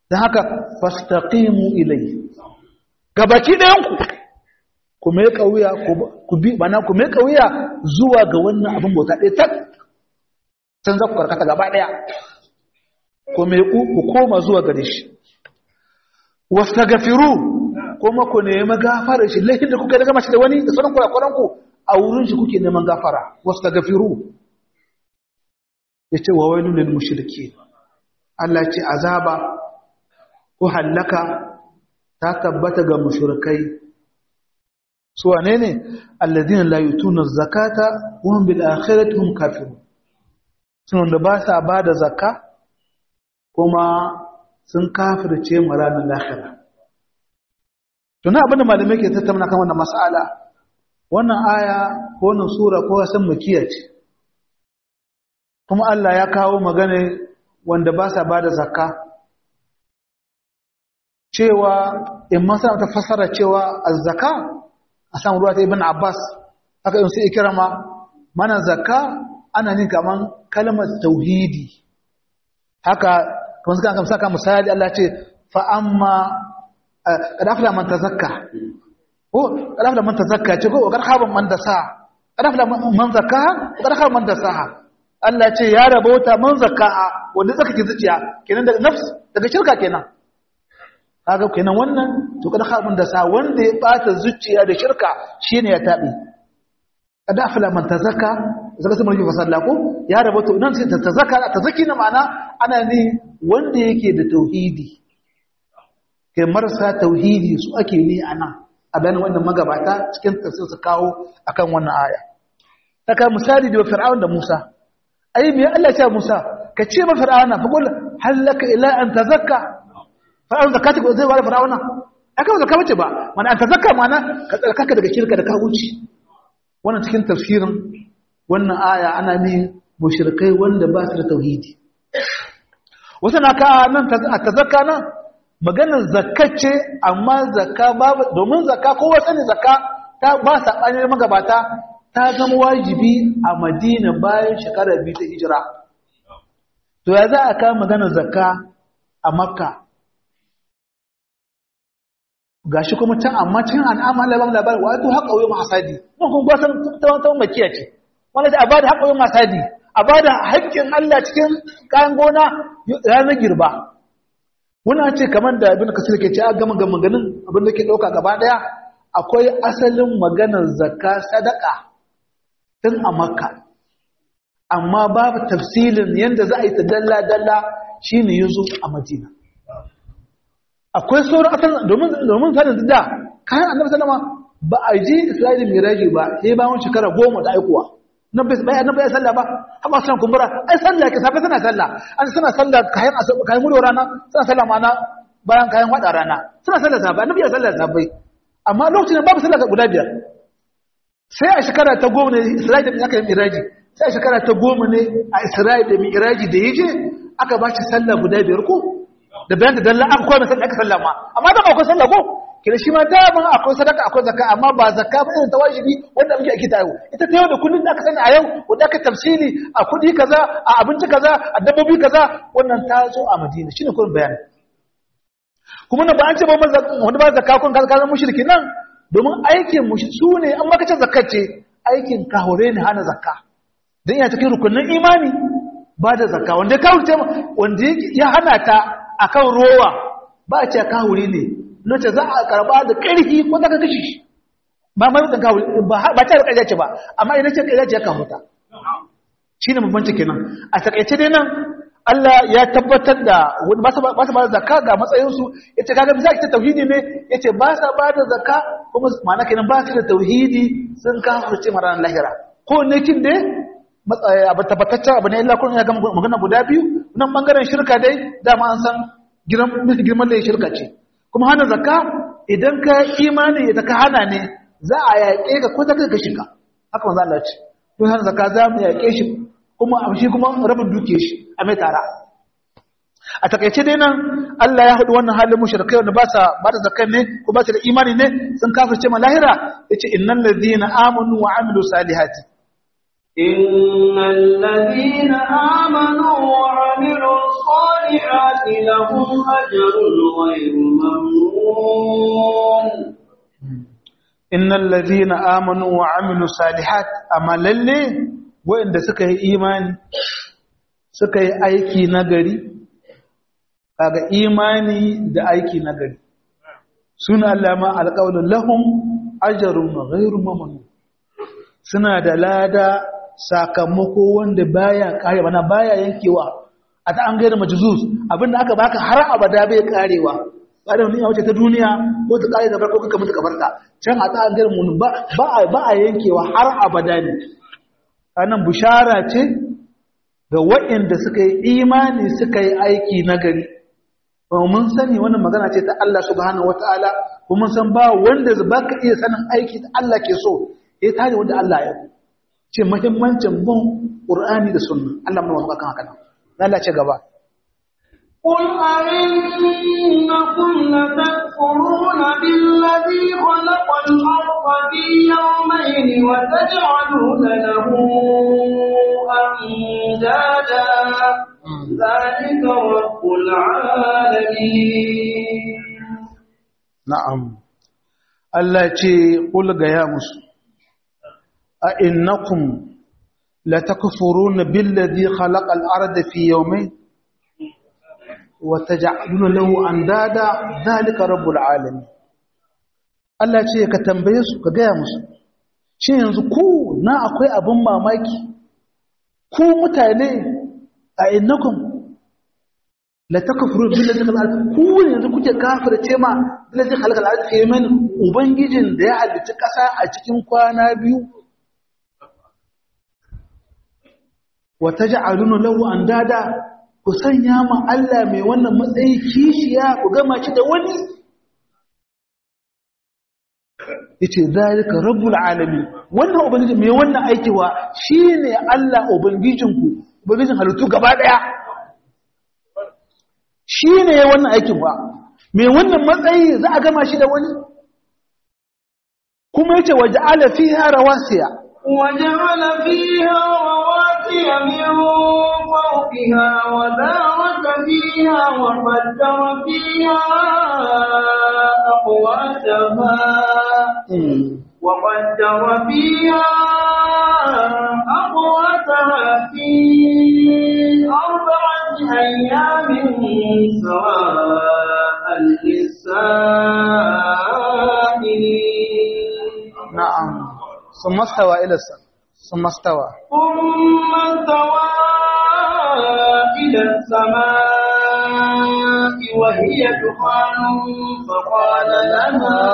dan haka fastaqimu ilayhi gabaki ɗayan ku ku mai kauya ku bi bana ku mai kauya zuwa ga wannan abin bauta ɗaya tak can za ku karkata gaba ɗaya ku mai ku koma zuwa gare shi wastaghfiru kuma ku nemi gafara shi laifin da kuka daga mashi da wani da sauran kurakuran ku a wurin shi kuke neman gafara wastaghfiru yace wa wailul lil mushrikeen Allah ce azaba ko hallaka ta tabbata ga mushrikai su wane ne alladina la yutuna zakata wa hum bil akhirati hum kafirun sun da ba sa ba da zakka kuma sun kafirce mu ranar lahira tuna abin da malamai ke tattauna kan wannan mas'ala wannan aya ko wannan sura ko san makiya ce kuma Allah ya kawo magana wanda ba sa ba da zakka cewa in masana ta fassara cewa az-zaka a samu ruwa ta ibn Abbas aka yin su ikirama mana zakka ana nin kaman kalmar tauhidi haka kuma suka kan saka misali Allah ce fa amma qad afla man tazakka ko qad afla man tazakka ce ko qad khaba man dasa qad afla man zakka qad khaba man dasa Allah ce ya rabauta man zakka wanda zaka ki zuciya kenan daga nafs daga shirka kenan kaga kenan wannan to kada khaba man dasa wanda ya bata zuciya da shirka shine ya tabi qad afla man tazakka zaka sai mulki fasalla ko ya rabauta nan sai ta tazakka tazaki na ma'ana ana ne wanda yake da tauhidi kai marasa tauhidi su ake ne a nan a bayan wannan magabata cikin tafsir su kawo akan wannan aya saka misali da fir'aun da Musa ai me Allah ya ce Musa ka ce ma fir'auna fa qul halaka ila an tazakka fir'aun zakati ko zai wala fir'auna aka ba zakka bace ba mana an tazakka mana ka tsarkaka daga shirka da ka wuce wannan cikin tafsirin wannan aya ana ne mushrikai wanda ba su da tauhidi wasu na ka nan ta zakka nan maganar zakka ce amma zakka babu domin zakka kowa sani zakka ta ba saɓanin magabata ta zama wajibi a madina bayan shekarar biyu ta hijira to ya za a kawo maganar zakka a makka gashi kuma can amma can an amma labar labar wa to haƙa wuyin hasadi mun kuma ba san ta makiya ce wanda ta a ba da haƙa wuyin hasadi a ba da haƙƙin Allah cikin kayan gona ranar girba wani ce kamar da abin kasir ke ce a gama gama ganin abin da ke ɗauka gaba ɗaya akwai asalin maganar zakka sadaka tun a makka amma babu tafsilin yadda za a yi ta dalla-dalla shi ne ya zo a madina akwai sauran asalin domin sanin da kayan annabi salama ba a ji isra'ilin miraji ba sai bayan shekara goma da aikuwa nan bai bai annabi ya sallah ba amma san kumbura ai sallah ke safe suna sallah an suna sallah kayan kayan mulo rana suna sallah mana bayan kayan wada rana suna sallah safe annabi ya sallah safe amma lokacin babu sallah guda biyar sai a shekara ta goma ne Isra'ila da aka yi miraji sai a shekara ta goma ne a Isra'ila da miraji da yaje aka ba shi sallah guda biyar ko da bayan da dalla aka koyi sallah aka sallama amma da akwai sallah ko kina shi ma daman akwai sadaka akwai zakka amma ba zakka ba irin ta wajibi wanda muke ake tayo ita ta yau da kullun da aka sani a yau wanda aka tafsiri a kudi kaza a abinci kaza a dabbobi kaza wannan ta zo a Madina shine kullun bayani kuma nan ba an ce ba wanda ba zakka kun kaza kaza mushriki nan domin aikin mushi su ne an maka ce zakkar ce aikin kahore ne hana zakka dan ya cikin rukunin imani ba da zakka wanda ka wuce wanda ya hana ta akan rowa ba a ce kahuri ne nace za a karba da ƙarfi ko daga kashi shi ba mai mutan kawo ba ta da ƙarya ce ba amma idan ce ƙarya ce ya kawo ta shi ne bambanci kenan a takaice dai nan Allah ya tabbatar da ba su ba da zakka ga matsayinsu ya ce kaga bisa ce tauhidi ne ya ce ba sa ba da zakka kuma ma'ana kenan ba su da tauhidi sun kafurce mara lahira ko ne kin dai abu tabbataccen abu ne illa kun ya gama magana guda biyu nan bangaren shirka dai dama an san girman da ya shirka ce kuma hana zakka idan ka imani da ka hana ne za a yaƙe ka ko ta kai ka shiga haka manzo Allah ce don hana zakka za mu yaƙe shi kuma a shi kuma rabin duke shi a mai tara a takaice dai nan Allah ya haɗu wannan halin mushrikai wanda ba sa ba da zakkan ne ko ba su da imani ne sun kafirce ma lahira yace innal ladina amanu wa amilu salihati إن الذين آمنوا وعملوا الصالحات لهم أجر غير ممنون innal ladhina amanu wa amilu salihat amma lalle wanda suka yi imani suka yi aiki nagari kaga imani da aiki nagari suna allama alqawlun lahum ajrun ghairu mamnun suna da lada sakamako wanda baya kare bana baya yankewa a ta an gaida majzuz abinda aka baka har abada bai karewa ba da wani wace ta duniya ko ta kare gabar ko kuka mutu kabarta can a ta an gaida mun ba ba a ba a yankewa har abada ne anan bushara ce ga waɗanda suka yi imani suka yi aiki nagari ba mun sani wannan magana ce ta Allah subhanahu wataala kuma mun san ba wanda ba ka iya sanin aiki da Allah ke so ya tare wanda Allah ya ce muhimmancin bin Qur'ani da Sunna Allah mun wasa kan haka nan Allah ce gaba قل أئنكم لتكفرون بالذي خلق الأرض في يومين وتجعلون له أندادا ذلك رب العالمين na'am Allah ce qul ga ya musu a innakum latakfuruna billadhi khalaqa al-arda fi yawmayn wa taj'aluna lahu andada dhalika rabbul alamin Allah ce ka tambaye su ka gaya musu shin yanzu ku na akwai abin mamaki ku mutane a innakum la takfuru billazi khalaqal ku ne yanzu kuke kafirce ma billazi khalaqal ardi fi yawmin ubangijin da ya halicci kasa a cikin kwana biyu wa taj'aluna lahu andada ku sanya ma Allah mai wannan matsayi kishiya ku gama shi da wani yace zalika rabbul alamin wannan ubangiji mai wannan aikiwa shine Allah ubangijinku ubangijin halittu gaba daya shine ya wannan aikin ba mai wannan matsayi za a gama shi da wani kuma yace waja'ala fiha rawasiya وجعل فيها رواسي من فوقها وبارك فيها وقدر فيها أقواتها وقدر فيها أقواتها في أربعة أيام سواء للسائلين na'am ثم استوى إلى السماء ثم استوى ثم استوى إلى السماء وهي دخان فقال لها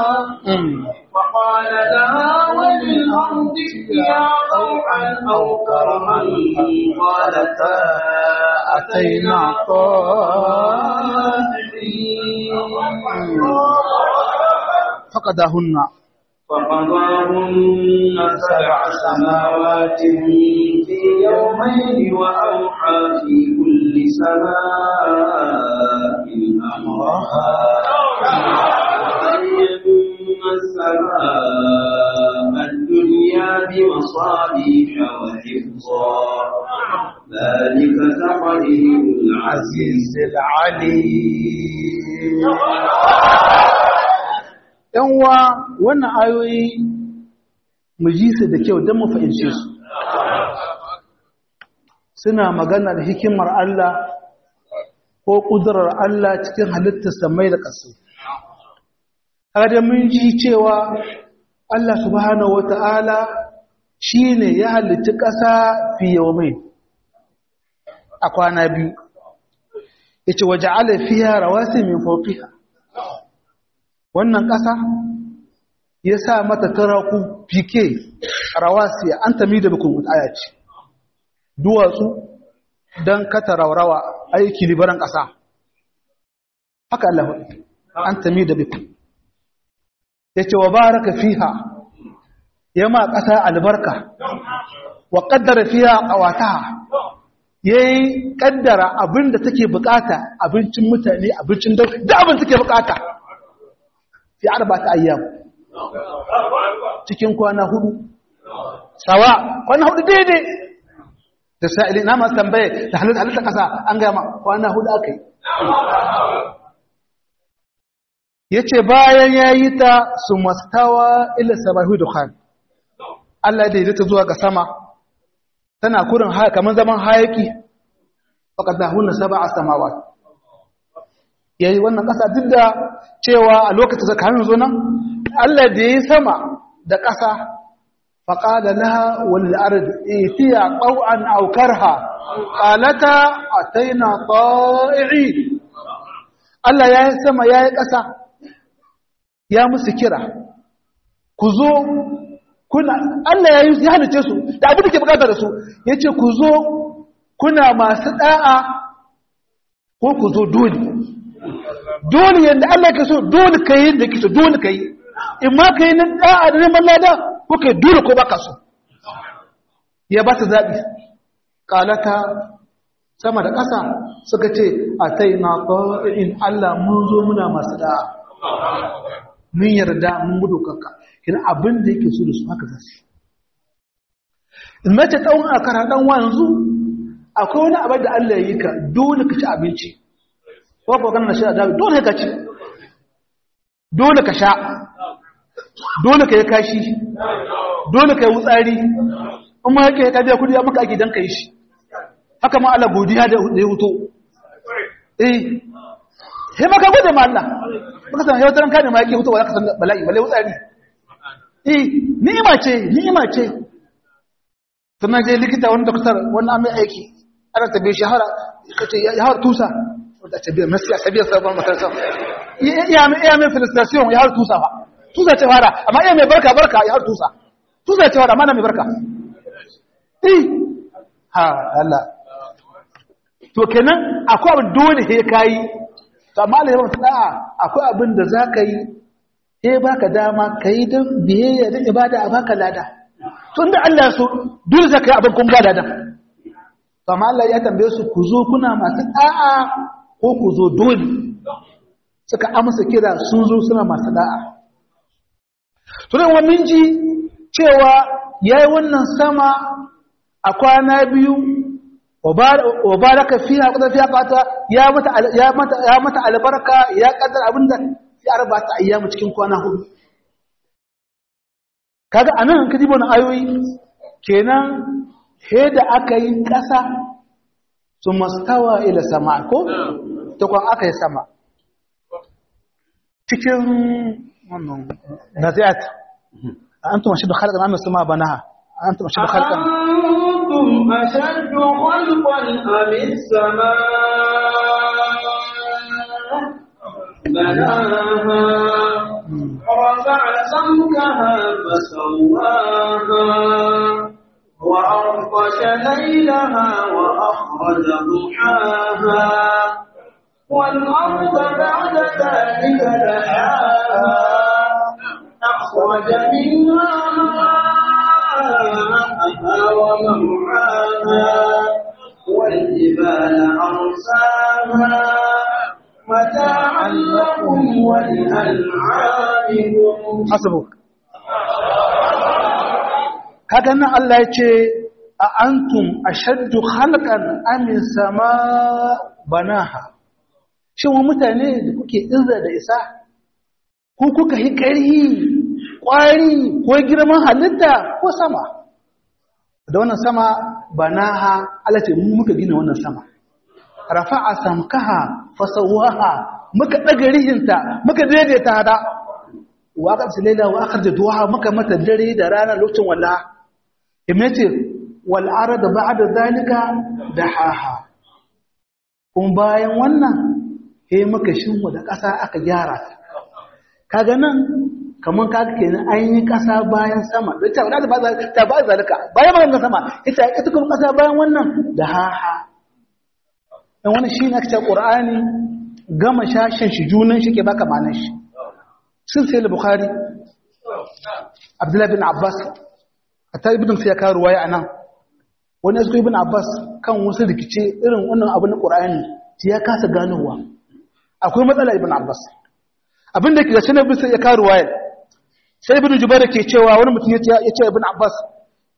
فقال لها وللأرض ائتيا طوعا أو كرها قالتا أتينا طائعين فقدهن فقضاهن سبع سماوات في يومين وأوحى في كل سماء أمرها وزينا السماء الدنيا بمصابيح وحفظا ذلك تقدير العزيز العليم yanwa wannan ayoyi mu ji su da kyau don mu fahimce su suna magana da hikimar Allah ko ƙudurar Allah cikin halittar samai da ƙasa kada mun ji cewa Allah subhanahu wata'ala shi ne ya halitti ƙasa fi mai a kwana biyu ya ce waje alafiya rawasi min fofiha wannan ƙasa ya sa mata taraku fike rawasiya an tami da bukun aya ce duwatsu don kata raurawa aiki libaran ƙasa haka Allah an tami da bukun ya ce wa baraka fiha ya ma ƙasa albarka wa ƙaddara fiha ƙawata ya yi ƙaddara abin da take bukata abincin mutane abincin da abin take bukata fi arba'ati ayyam cikin kwana hudu sawa kwana hudu daidai da sa'ili na masu tambaye da halitta halitta ƙasa an gama kwana hudu aka yi ya ce bayan ya yi ta su mastawa ila sabahu dukhan Allah da ta zuwa ga sama tana kurin haya kamar zaman hayaki faƙadda hunna saba a samawa ya yi wannan ƙasa duk da cewa a lokacin zakarin zo nan Allah da ya yi sama da ƙasa faƙada laha wani al'arad itiya ƙau'an aukarha ƙalata a taina ƙa'i'i Allah ya yi sama ya yi ƙasa ya musu kira ku zo kuna Allah ya yi ya halice su da abin da ke bukatar da su ya ce ku zo kuna masu ɗa'a ko ku zo dole dole yadda Allah ke so dole ka yi da ke so dole ka yi in ma ka yi na ɗa'a da neman lada ko ka yi dole ko baka so ya ba ta zaɓi ƙalata sama da ƙasa suka ce a tai na in Allah mun zo muna masu ɗa'a mun yarda mun gudu kanka kina abin da yake so da su haka zasu in mace tsawon a kara ɗan wanzu akwai wani abin da Allah ya yi ka dole ka ci abinci ko ko kana sha da dole ka ci dole ka sha dole ka yi kashi dole ka yi wutsari in ma yake ka biya kudi ya maka ake dan ka yi shi haka ma Allah godiya da ya wuto eh sai maka gode ma Allah baka san yau taran kane ma yake wuto ba za ka san bala'i balle wutsari eh ni'ima ce ni'ima ce sannan je likita wani doktor wani amin aiki ana tabe shahara kace ya har tusa wanda ce biyar nasiya sabiyar sabon makarsa iya mai iya mai filistration ya har tusa fa tusa ce fara amma iya mai barka barka ya har tusa tusa ce fara amma na mai barka eh ha Allah to kenan akwai abin dole he kai to amma Allah ya ba da'a akwai abin da zaka yi eh baka dama kai dan biyayya da ibada a baka lada tunda Allah ya so dole zaka yi abin kun ga ladan amma Allah ya tambaye su ku zo kuna masu da'a ko ku zo dole suka amsa kira sun zo suna masu da'a to dan mun ji cewa yayi wannan sama a kwana biyu wa baraka fiha qad fiha qata ya mata ya mata ya mata albarka ya kaddar abinda ya arbata ayyamu cikin kwana hudu kaga anan kaji wannan ayoyi kenan he da aka yi ƙasa su mastawa ila sama ko ta kwan aka yi sama cikin wannan nazi'at an tuma shi da halkan amin sama banaha an tuma shi da halkan أنتم أشد خلقا أم السماء بناها رفع سمكها فسواها وأغطش ليلها وأخرج ضحاها والأرض بعد ذلك دحاها أخرج منها ماءها ومرعاها والجبال أرساها متاعا لكم ولأنعامكم hasabuk kaga nan Allah ya ce a antum ashaddu khalqan amin sama banaha shin wa mutane da kuke izza da isa ko kuka yi ƙarhi ƙwari ko girman halitta ko sama da wannan sama banaha Allah ce mu muka gina wannan sama rafa'a samkaha fasawaha muka daga rihinta muka daidaita hada wa aka fi laila wa aka duha muka mata dare da rana lokacin walla imace wal arada ba'da zalika dahaha kun bayan wannan he muka shinwa da ƙasa aka gyara ta kaga nan kaman kaga kenan an yi ƙasa bayan sama da ta da ba ta ba zalika bayan wannan sama ita ita kuma ƙasa bayan wannan dahaha dan wannan shine aka ce Qur'ani gama shashin shi junan shi ke baka manan shi sun sai al-bukhari abdullahi bin abbas hatta ibn sai ya kawo ruwaya anan wani yasko ibn abbas kan wasu rikice irin wannan abu na qur'ani sai ya kasa ganowa akwai matsala ibn abbas abin da ke da sunan bin sai ya kawo ruwaya sai ibn jubair ke cewa wani mutum ya ce ibn abbas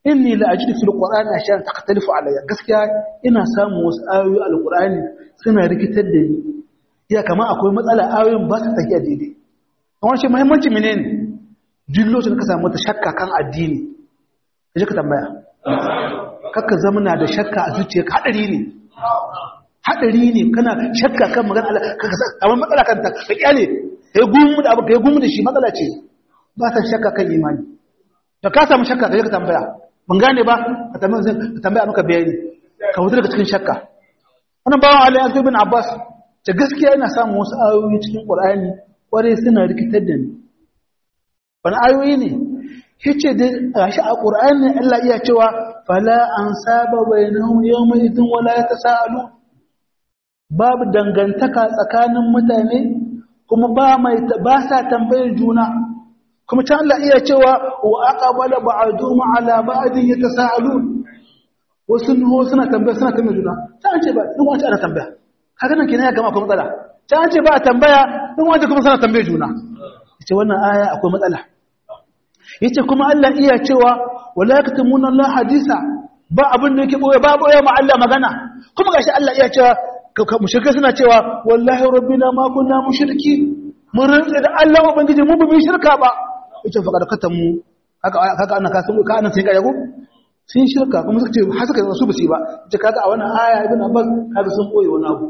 inni la ajidu fil qur'ani ashyan taqtalifu alayya gaskiya ina samun wasu ayoyi alqur'ani suna rikitar da ni ya kama akwai matsala ayoyin ba su tafiya daidai amma shi muhimmanci menene duk lokacin ka samu ta shakka kan addini kaje ka tambaya kakka zamana da shakka a zuciyarka hadari ne hadari ne kana shakka kan magana Allah kaga amma matsala kan ta ka kyale kai gumu da abu kai gumu da shi matsala ce ba ta shakka kan imani da ka samu shakka kaje ka tambaya ban gane ba ka tambaya ka tambaya maka bayani ka wuce daga cikin shakka wannan bawan Ali Azib bin Abbas ta gaskiya ina samun wasu ayoyi cikin Qur'ani kware suna rikitar da ni wani ayoyi ne yace da gashi a Qur'ani Allah iya cewa fala an saba bainahum yawma idin wala yatasaalu babu dangantaka tsakanin mutane kuma ba mai ba sa tambayar juna kuma can Allah iya cewa wa aqbala ba'dhum ala ba'din yatasaalun wasu nuho suna tambaya suna tambayar juna ta an ce ba in wace ana tambaya kaga nan kenan ya gama akwai matsala ta an ce ba a tambaya in wace kuma suna tambayar juna yace wannan aya akwai matsala yace kuma Allah iya cewa wala yaktumuna Allah hadisa ba abin da yake boye ba boye ma Allah magana kuma gashi Allah iya cewa mushrikai suna cewa wallahi rabbina ma kunna mushriki mun rantsa da Allah ubangiji mu ba mu shirka ba yace fa kada mu haka haka ana kasu ka ana sai ga yago sun shirka kuma suka ce har suka su ba su ba yace kaga a wannan aya ibn abbas kaga sun koyi wani abu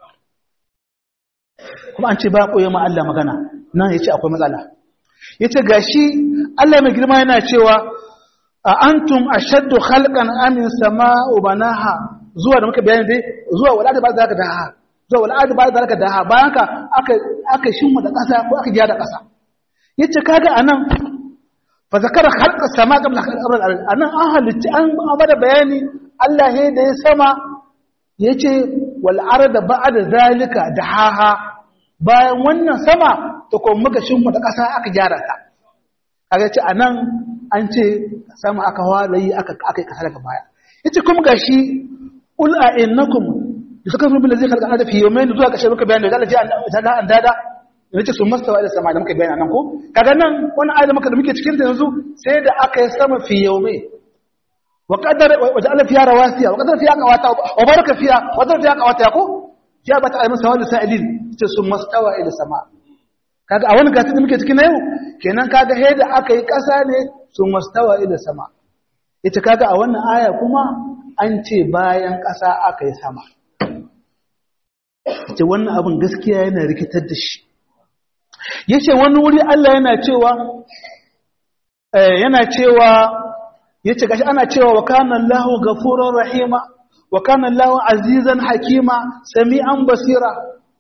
kuma an ce ba koyi ma Allah magana nan yace akwai matsala yace gashi Allah mai girma yana cewa a antum ashaddu khalqan amin sama'u banaha zuwa da muka bayani dai zuwa wala da ba za ka daha zuwa wala da ba za ka daha bayan ka aka aka shimma da kasa ko aka gyara kasa yace kaga anan fa zakara khalqa sama qabla khalqi al-ard anan an halitta an bada bayani Allah he da ya sama yace wal arda ba'da zalika dahaha bayan wannan sama to ko muka shimma da kasa aka gyara ta kaga ce anan an ce sama aka walayi aka aka kasa daga baya yace kuma gashi ul a innakum da suka rubu da zai karka da fi yawmain zuwa kashe muka bayani da Allah ji an an dada yace sun mastawa da sama da muka bayani nan ko kaga nan wannan ayat muka da muke cikin ta yanzu sai da aka yi sama fi yawmain wa qadara wa ja'ala fiha rawasiya wa qadara fiha qawata wa baraka fiha wa qadara fiha qawata ko ya bata ayi masa wani sa'ilin yace sun mastawa ila sama kaga a wani gasi da muke cikin na yau kenan kaga he da aka yi kasa ne sun mastawa ila sama ita kaga a wannan aya kuma an ce bayan ƙasa aka yi sama ce wannan abin gaskiya yana rikitar da shi ya ce wani wuri Allah yana cewa yana cewa ya ce gashi ana cewa wa kanan lahu gafuran rahima wa kanan lahu azizan hakima sami'an basira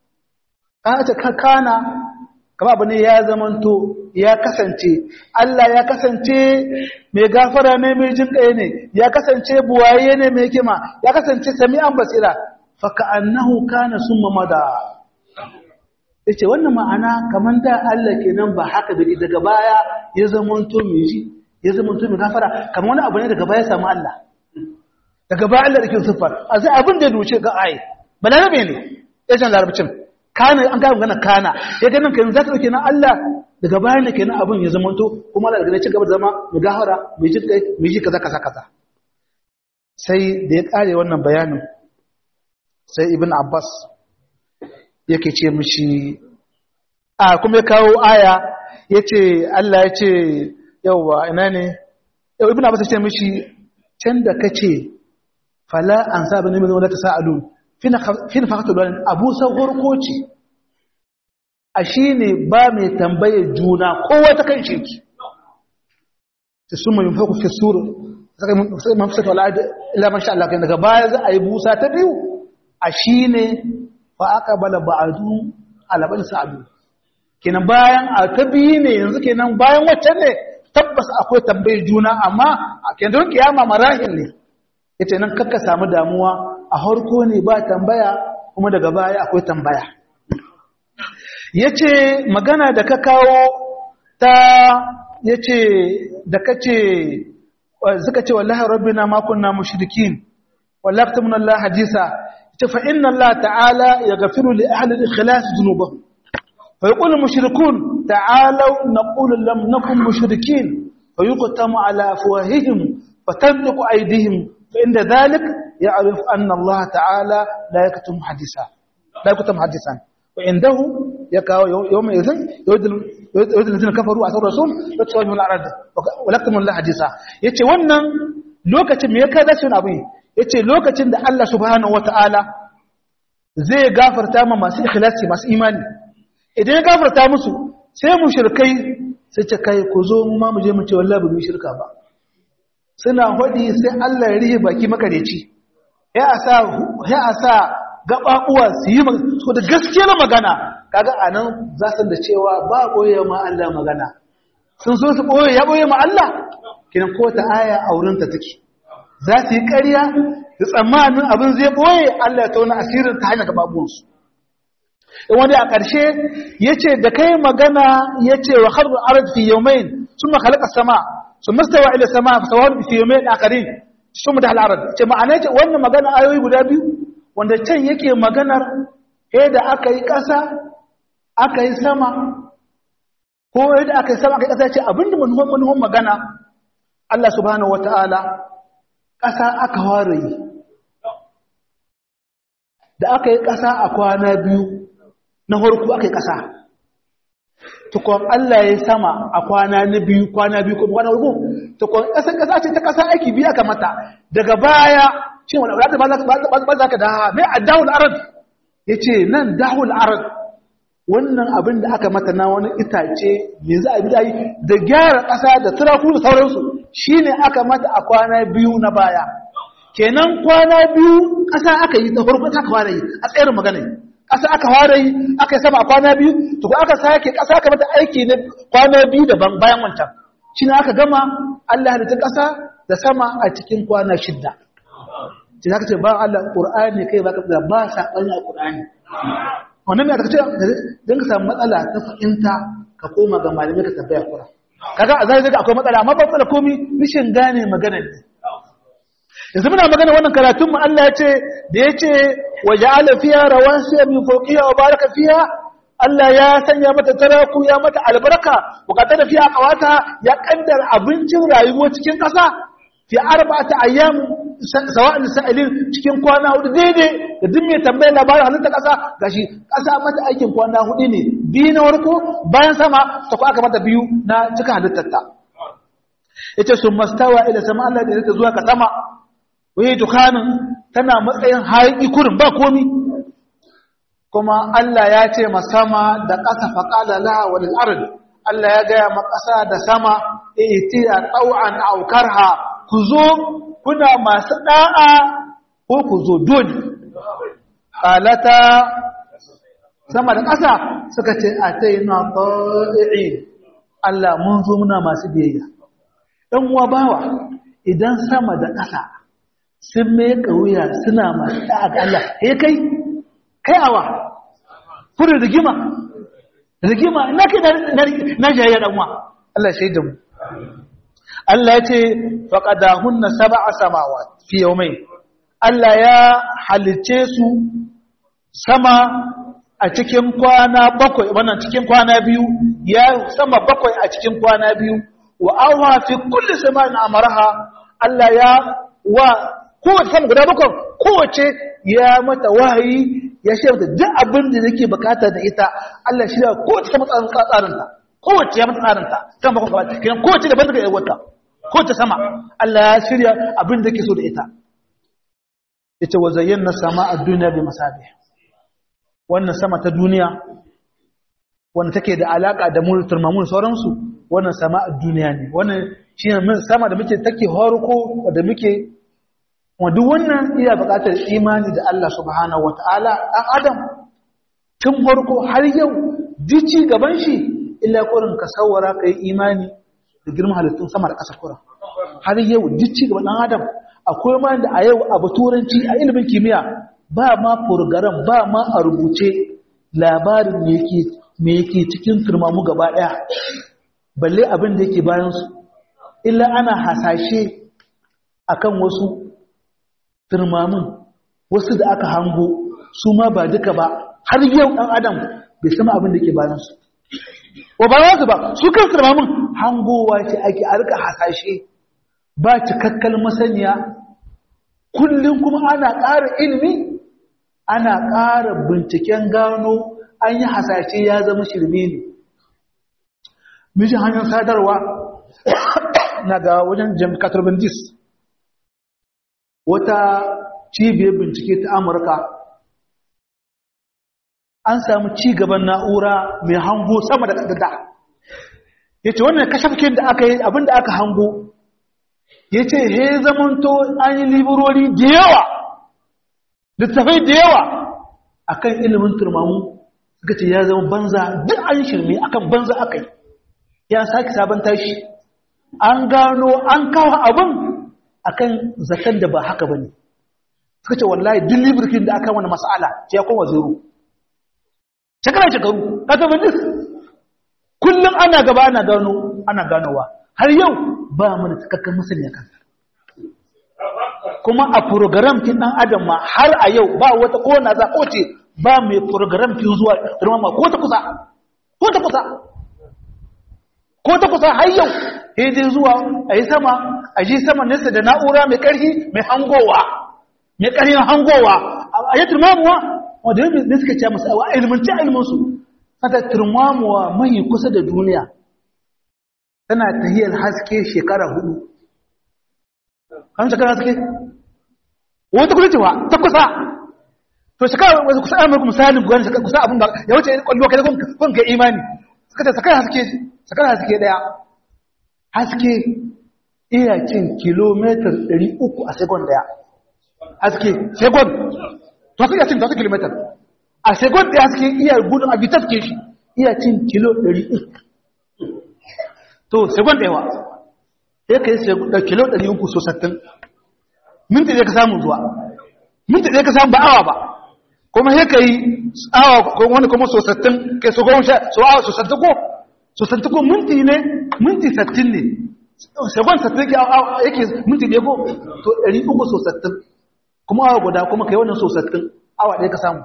ka ce kana kama abu ne ya zamanto ya kasance Allah ya kasance mai gafara ne mai jin ɗaya ne ya kasance buwaye ne mai kima ya kasance sami'an basira faka annahu kana summa mada yace wannan ma'ana kaman da Allah kenan ba haka da daga baya ya zamanto mai ji ya zamanto mai gafara kaman wani abu ne daga baya samu Allah daga baya Allah yake sifar a sai abin da ya duce ga ai balarabe ne yajan larabcin kana an gaya magana kana ya ganin kan zaka dauke na Allah daga bayan da kenan abin ya zamanto kuma Allah daga ci gaba da zama mu gahara mu ji kai mu ji kaza kaza kaza sai da ya kare wannan bayanin sai ibn Abbas yake ce mishi a kuma ya kawo aya yace Allah yace yawa ina ne yau ibn Abbas ya ce mishi can da kace fala an saba ne mai wala tasalun fin fakatul walin abu sauƙar koci a shi ne ba mai tambayar juna kowa ta kan shirki ta sun mai faku fi suru sai mafisar wala'adu ilaman sha Allah kai daga baya za a yi busa ta biyu a shi ne fa aka bala ba'adu alabar sa'adu kenan bayan a ta biyu ne yanzu kenan bayan waccan ne tabbas akwai tambayar juna amma a kenan kiyama marahil ne ita nan kakka samu damuwa a harko ne ba tambaya kuma daga baya akwai tambaya ya ce magana da ka kawo ta ya ce da ka ce suka ce wallahi rabbina ma kunna mushrikin wallahi tamna Allah hadisa ta fa inna Allah ta'ala yaghfiru li ahli al-ikhlas dhunubahum fa yaqulu mushrikun ta'alu naqulu lam nakun mushrikin fa yuqtamu ala afwahihim fatanliqu aydihim fa inda dhalik ya'rif anna Allah ta'ala la yaktum hadisa la yaktum hadisan wa indahu yakaw yawma idhin yudil yudil ladina kafaru asar rasul wa tawajjahu al-arad wa laktum Allah hadisa yace wannan lokacin me ya kada shi abin yace lokacin da Allah subhanahu wata'ala zai gafarta ma masu ikhlasi masu imani idan ya gafarta musu sai mushrikai sai ce kai ku zo mu ma mu je mu ce wallahi ba mu shirka ba suna hodi sai Allah ya rihe baki makareci ya asa ya asa gababuwa su yi so da gaskiyar magana kaga anan za su da cewa ba boye ma Allah magana sun so su boye ya boye ma Allah kinan ko ta aya a wurin ta take za su yi ƙarya da tsammanin abin zai boye Allah ya tauna asirin ta hanyar gababuwansu in wani a ƙarshe ya ce da kai magana ya ce wa harbi arad fi yawmain sun makalaka sama sun mastawa ila sama fa sawar fi yawmain akarin sun da al'arad ce ma'ana ce wannan magana ayoyi guda biyu wanda can yake maganar he da aka yi ƙasa aka yi sama ko yadda aka yi sama aka yi ƙasa ce abinda manuhan manuhan magana Allah subhanahu wata'ala ƙasa aka ware yi da aka yi ƙasa a kwana biyu na harku aka yi ƙasa tukon Allah ya sama a kwana na biyu kwana biyu kuma kwana harku tukon ƙasar ƙasa ce ta ƙasa aiki biyu aka mata daga baya shi wani wadata ba za ka daha mai a dahul arad ya ce nan dahul arad wannan abin da aka mata na wani itace mai za a bi yi da gyara ƙasa da turaku da sauransu shi ne aka mata a kwana biyu na baya kenan kwana biyu ƙasa aka yi ta farko aka fara yi a tsayar magana ƙasa aka fara yi aka yi sama a kwana biyu to ko aka sake ƙasa aka mata aiki na kwana biyu daban bayan wancan shi ne aka gama Allah da ta ƙasa da sama a cikin kwana shidda shi za ka ce ba Allah ƙur'ani kai ba ka da ba saɓani a ƙur'ani wannan mai aka ce don ka samu matsala ta fahimta ka koma ga malamai ka tambaya kura kaga a zai akwai matsala amma ba matsala komi mishin gane maganar ne yanzu muna magana wannan karatun mu Allah ya ce da ya ce wa ja'ala fiha rawasiya min fawqiha wa baraka fiha Allah ya sanya mata taraku ya mata albarka bukatar da fiha qawata ya kaddar abincin rayuwa cikin kasa fi arba'ati ayyam sawa'il sa'ilin cikin kwana hudu daidai da duk mai tambayar labarin halitta kasa gashi kasa mata aikin kwana hudu ne biyu na warko bayan sama ta ku aka mata biyu na cika halittar ta yace sun mastawa ila sama Allah da ta zuwa ka sama wai dukanin tana matsayin haƙi kurin ba komi kuma Allah ya ce ma sama da ƙasa faƙala laha wa lil'ard Allah ya gaya ma ƙasa da sama itiya tau'an aw karha ku zo kuna masu da'a ko ku zo dole qalata sama da ƙasa suka ce ataina ta'i'in Allah mun zo muna masu biyayya dan uwa bawa idan sama da ƙasa sun mai wuya suna masu ɗa'a ga Allah ya kai kai awa furin rigima rigima na kai na jayayya ɗanwa Allah shaidan mu Allah ya ce faƙada hunna saba a samawa fi yau mai Allah ya halice su sama a cikin kwana bakwai wannan cikin kwana biyu ya sama bakwai a cikin kwana biyu wa awa fi kulli samanin amaraha Allah ya wa kowace sama guda bakwai kowace ya mata wahayi ya shi mata duk abin da yake bukata da ita Allah shi da kowace sama tsarinta kowace ya mata tsarinta kan bakwai gaba kiran kowace da banta ga yawarta kowace sama Allah ya shirya abin da yake so da ita ita wa zayyana sama a duniya bi masabi wannan sama ta duniya wanda take da alaka da mu turmamun sauransu wannan sama a duniya ne wannan shine sama da muke take horko da muke duk wannan iya buƙatar imani da Allah subhanahu wata'ala ɗan adam tun farko har yau dici gaban shi illa kurin ka sawara ka yi imani da girman halittun sama da ƙasa kurin har yau dici gaban ɗan adam akwai ma da a yau abu turanci a ilimin kimiyya ba ma furgaran ba ma a rubuce labarin me yake cikin turmamu gaba ɗaya balle abin da yake bayansu illa ana hasashe akan wasu turmamin wasu da aka hango su ma ba duka ba har yau ɗan adam bai sama abin da ke bayansu wa ba su ba su kan turmamin hangowa ce ake a rika hasashe ba cikakkal masaniya kullum kuma ana ƙara ilimi ana ƙara binciken gano an yi hasashe ya zama shirme ne mijin hanyar sadarwa na ga wajen jamikatar bandis wata cibiyar bincike ta amurka an samu ci gaban na'ura mai hango sama da ƙadada ya ce wannan kashafkin da aka yi abinda aka hango ya ce he zamanto an yi liburori da yawa littafai da yawa a kan ilimin turmamu suka ce ya zama banza duk an shirme akan banza aka yi ya sake sabon tashi an gano an kawo abin akan zaton da ba haka ba ne suka ce wallahi duk libirkin da aka wani mas'ala ce ya koma zero shekara shekaru ka taɓa duk kullum ana gaba ana gano ana ganowa har yau ba mana cikakken masani kan kuma a program kin dan adam ma har a yau ba wata ko na za ko ce ba mai program kin zuwa ma ko ta kusa ko ta kusa ko ta kusa har yau sai dai zuwa a yi sama a ji sama nesa da na'ura mai ƙarfi mai hangowa mai ƙarfin hangowa a yi turmamuwa wanda yau ne suka ce masu a ilmanci ilminsu ta turmamuwa mai kusa da duniya tana tahiyar haske shekara hudu kan shekara haske wata kusa cewa ta kusa to shekara wasu kusa amurka misalin gwani shekara kusa abin da ya wuce kwallo kai kun kai imani suka ce shekara haske shekara haske daya haske iya cin kilomitar 300 a sekund daya haske sekund to sai ya cin 3 kilomitar a sekund daya haske iya gudun a bitas ke shi iya cin kilo 300 to sekund daya sai ka yi da kilo 300 so 60 minti ɗaya ka samu zuwa minti ɗaya ka samu ba awa ba kuma sai ka yi awa wani kuma so 60 kai so goma sha so awa so 60 ko so 60 ko minti ne minti 60 ne sekund 60 yake minti ɗaya ko to 300 so 60 kuma awa guda kuma kai wannan so 60 awa ɗaya ka samu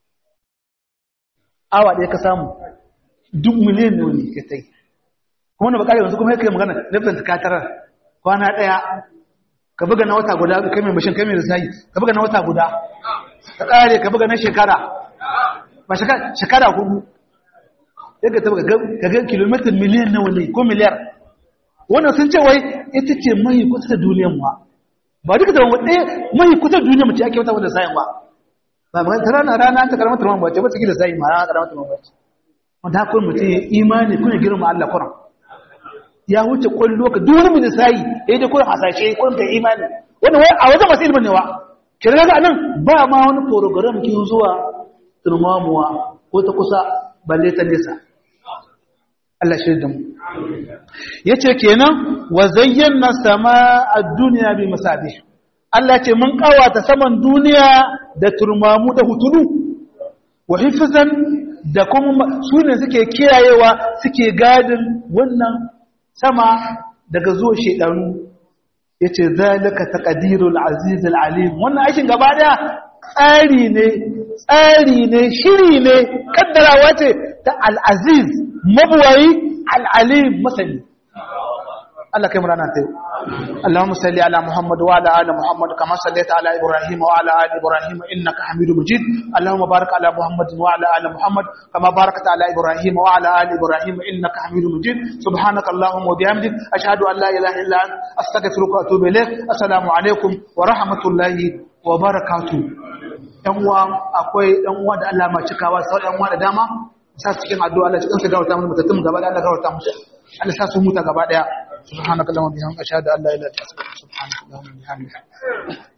awa ɗaya ka samu duk miliyan ne wani ka tai kuma wanda bakari yanzu kuma ya kai magana nufin katarar kwana ɗaya ka buga na wata guda kai mai mashin kai mai risayi ka buga na wata guda ka ƙare ka buga na shekara ba shekara hudu ya ka taba ka ga kilomitar miliyan nawa ne ko miliyar wannan sun ce wai ita ce mai kusa da duniyan ma ba duka da wani mai kusa da duniyan mace ake wata wanda sayan ba ba magana ta rana rana ta karamar turman ba ce ba ta gida sayi ma rana karamar turman ba ce wanda haka mutum ya imani kuna girma Allah kuran ya wuce kwallo ka duk wani mai sayi ya yi da kuran hasashe kuran ka imani wannan wai a wajen masu ilimin ne wa ki daga nan ba ma wani program ki zuwa turmamuwa ko ta kusa balle ta nesa Allah shi da mu yace kenan wa zayyana sama ad-dunya bi masabih Allah ce mun kawata saman duniya da turmamu da hutulu wa hifzan da kuma sune suke kiyayewa suke gadin wannan sama daga zuwa shedanu yace zalika taqdirul aziz alim wannan aikin gaba daya tsari ne tsari ne shiri ne kaddarawa ce ta al-aziz mabuwayi al-alim masani Allah kai murana ta اللهم صل على محمد وعلى ال محمد كما صليت على ابراهيم وعلى ال ابراهيم انك حميد مجيد اللهم بارك على محمد وعلى ال محمد كما باركت على ابراهيم وعلى ال ابراهيم انك حميد مجيد سبحانك اللهم وبحمدك اشهد ان لا اله الا انت استغفرك واتوب اليك السلام عليكم ورحمه الله وبركاته yan uwa akwai dan uwa da Allah ma cikawa sai dan uwa da dama sa cikin addu'a Allah cikin su gawarta mu mutattun gaba da Allah gawarta musu Allah sa su muta gaba daya subhanakallahumma bihamdika ashhadu an la ilaha illa anta astaghfiruka wa atubu ilaik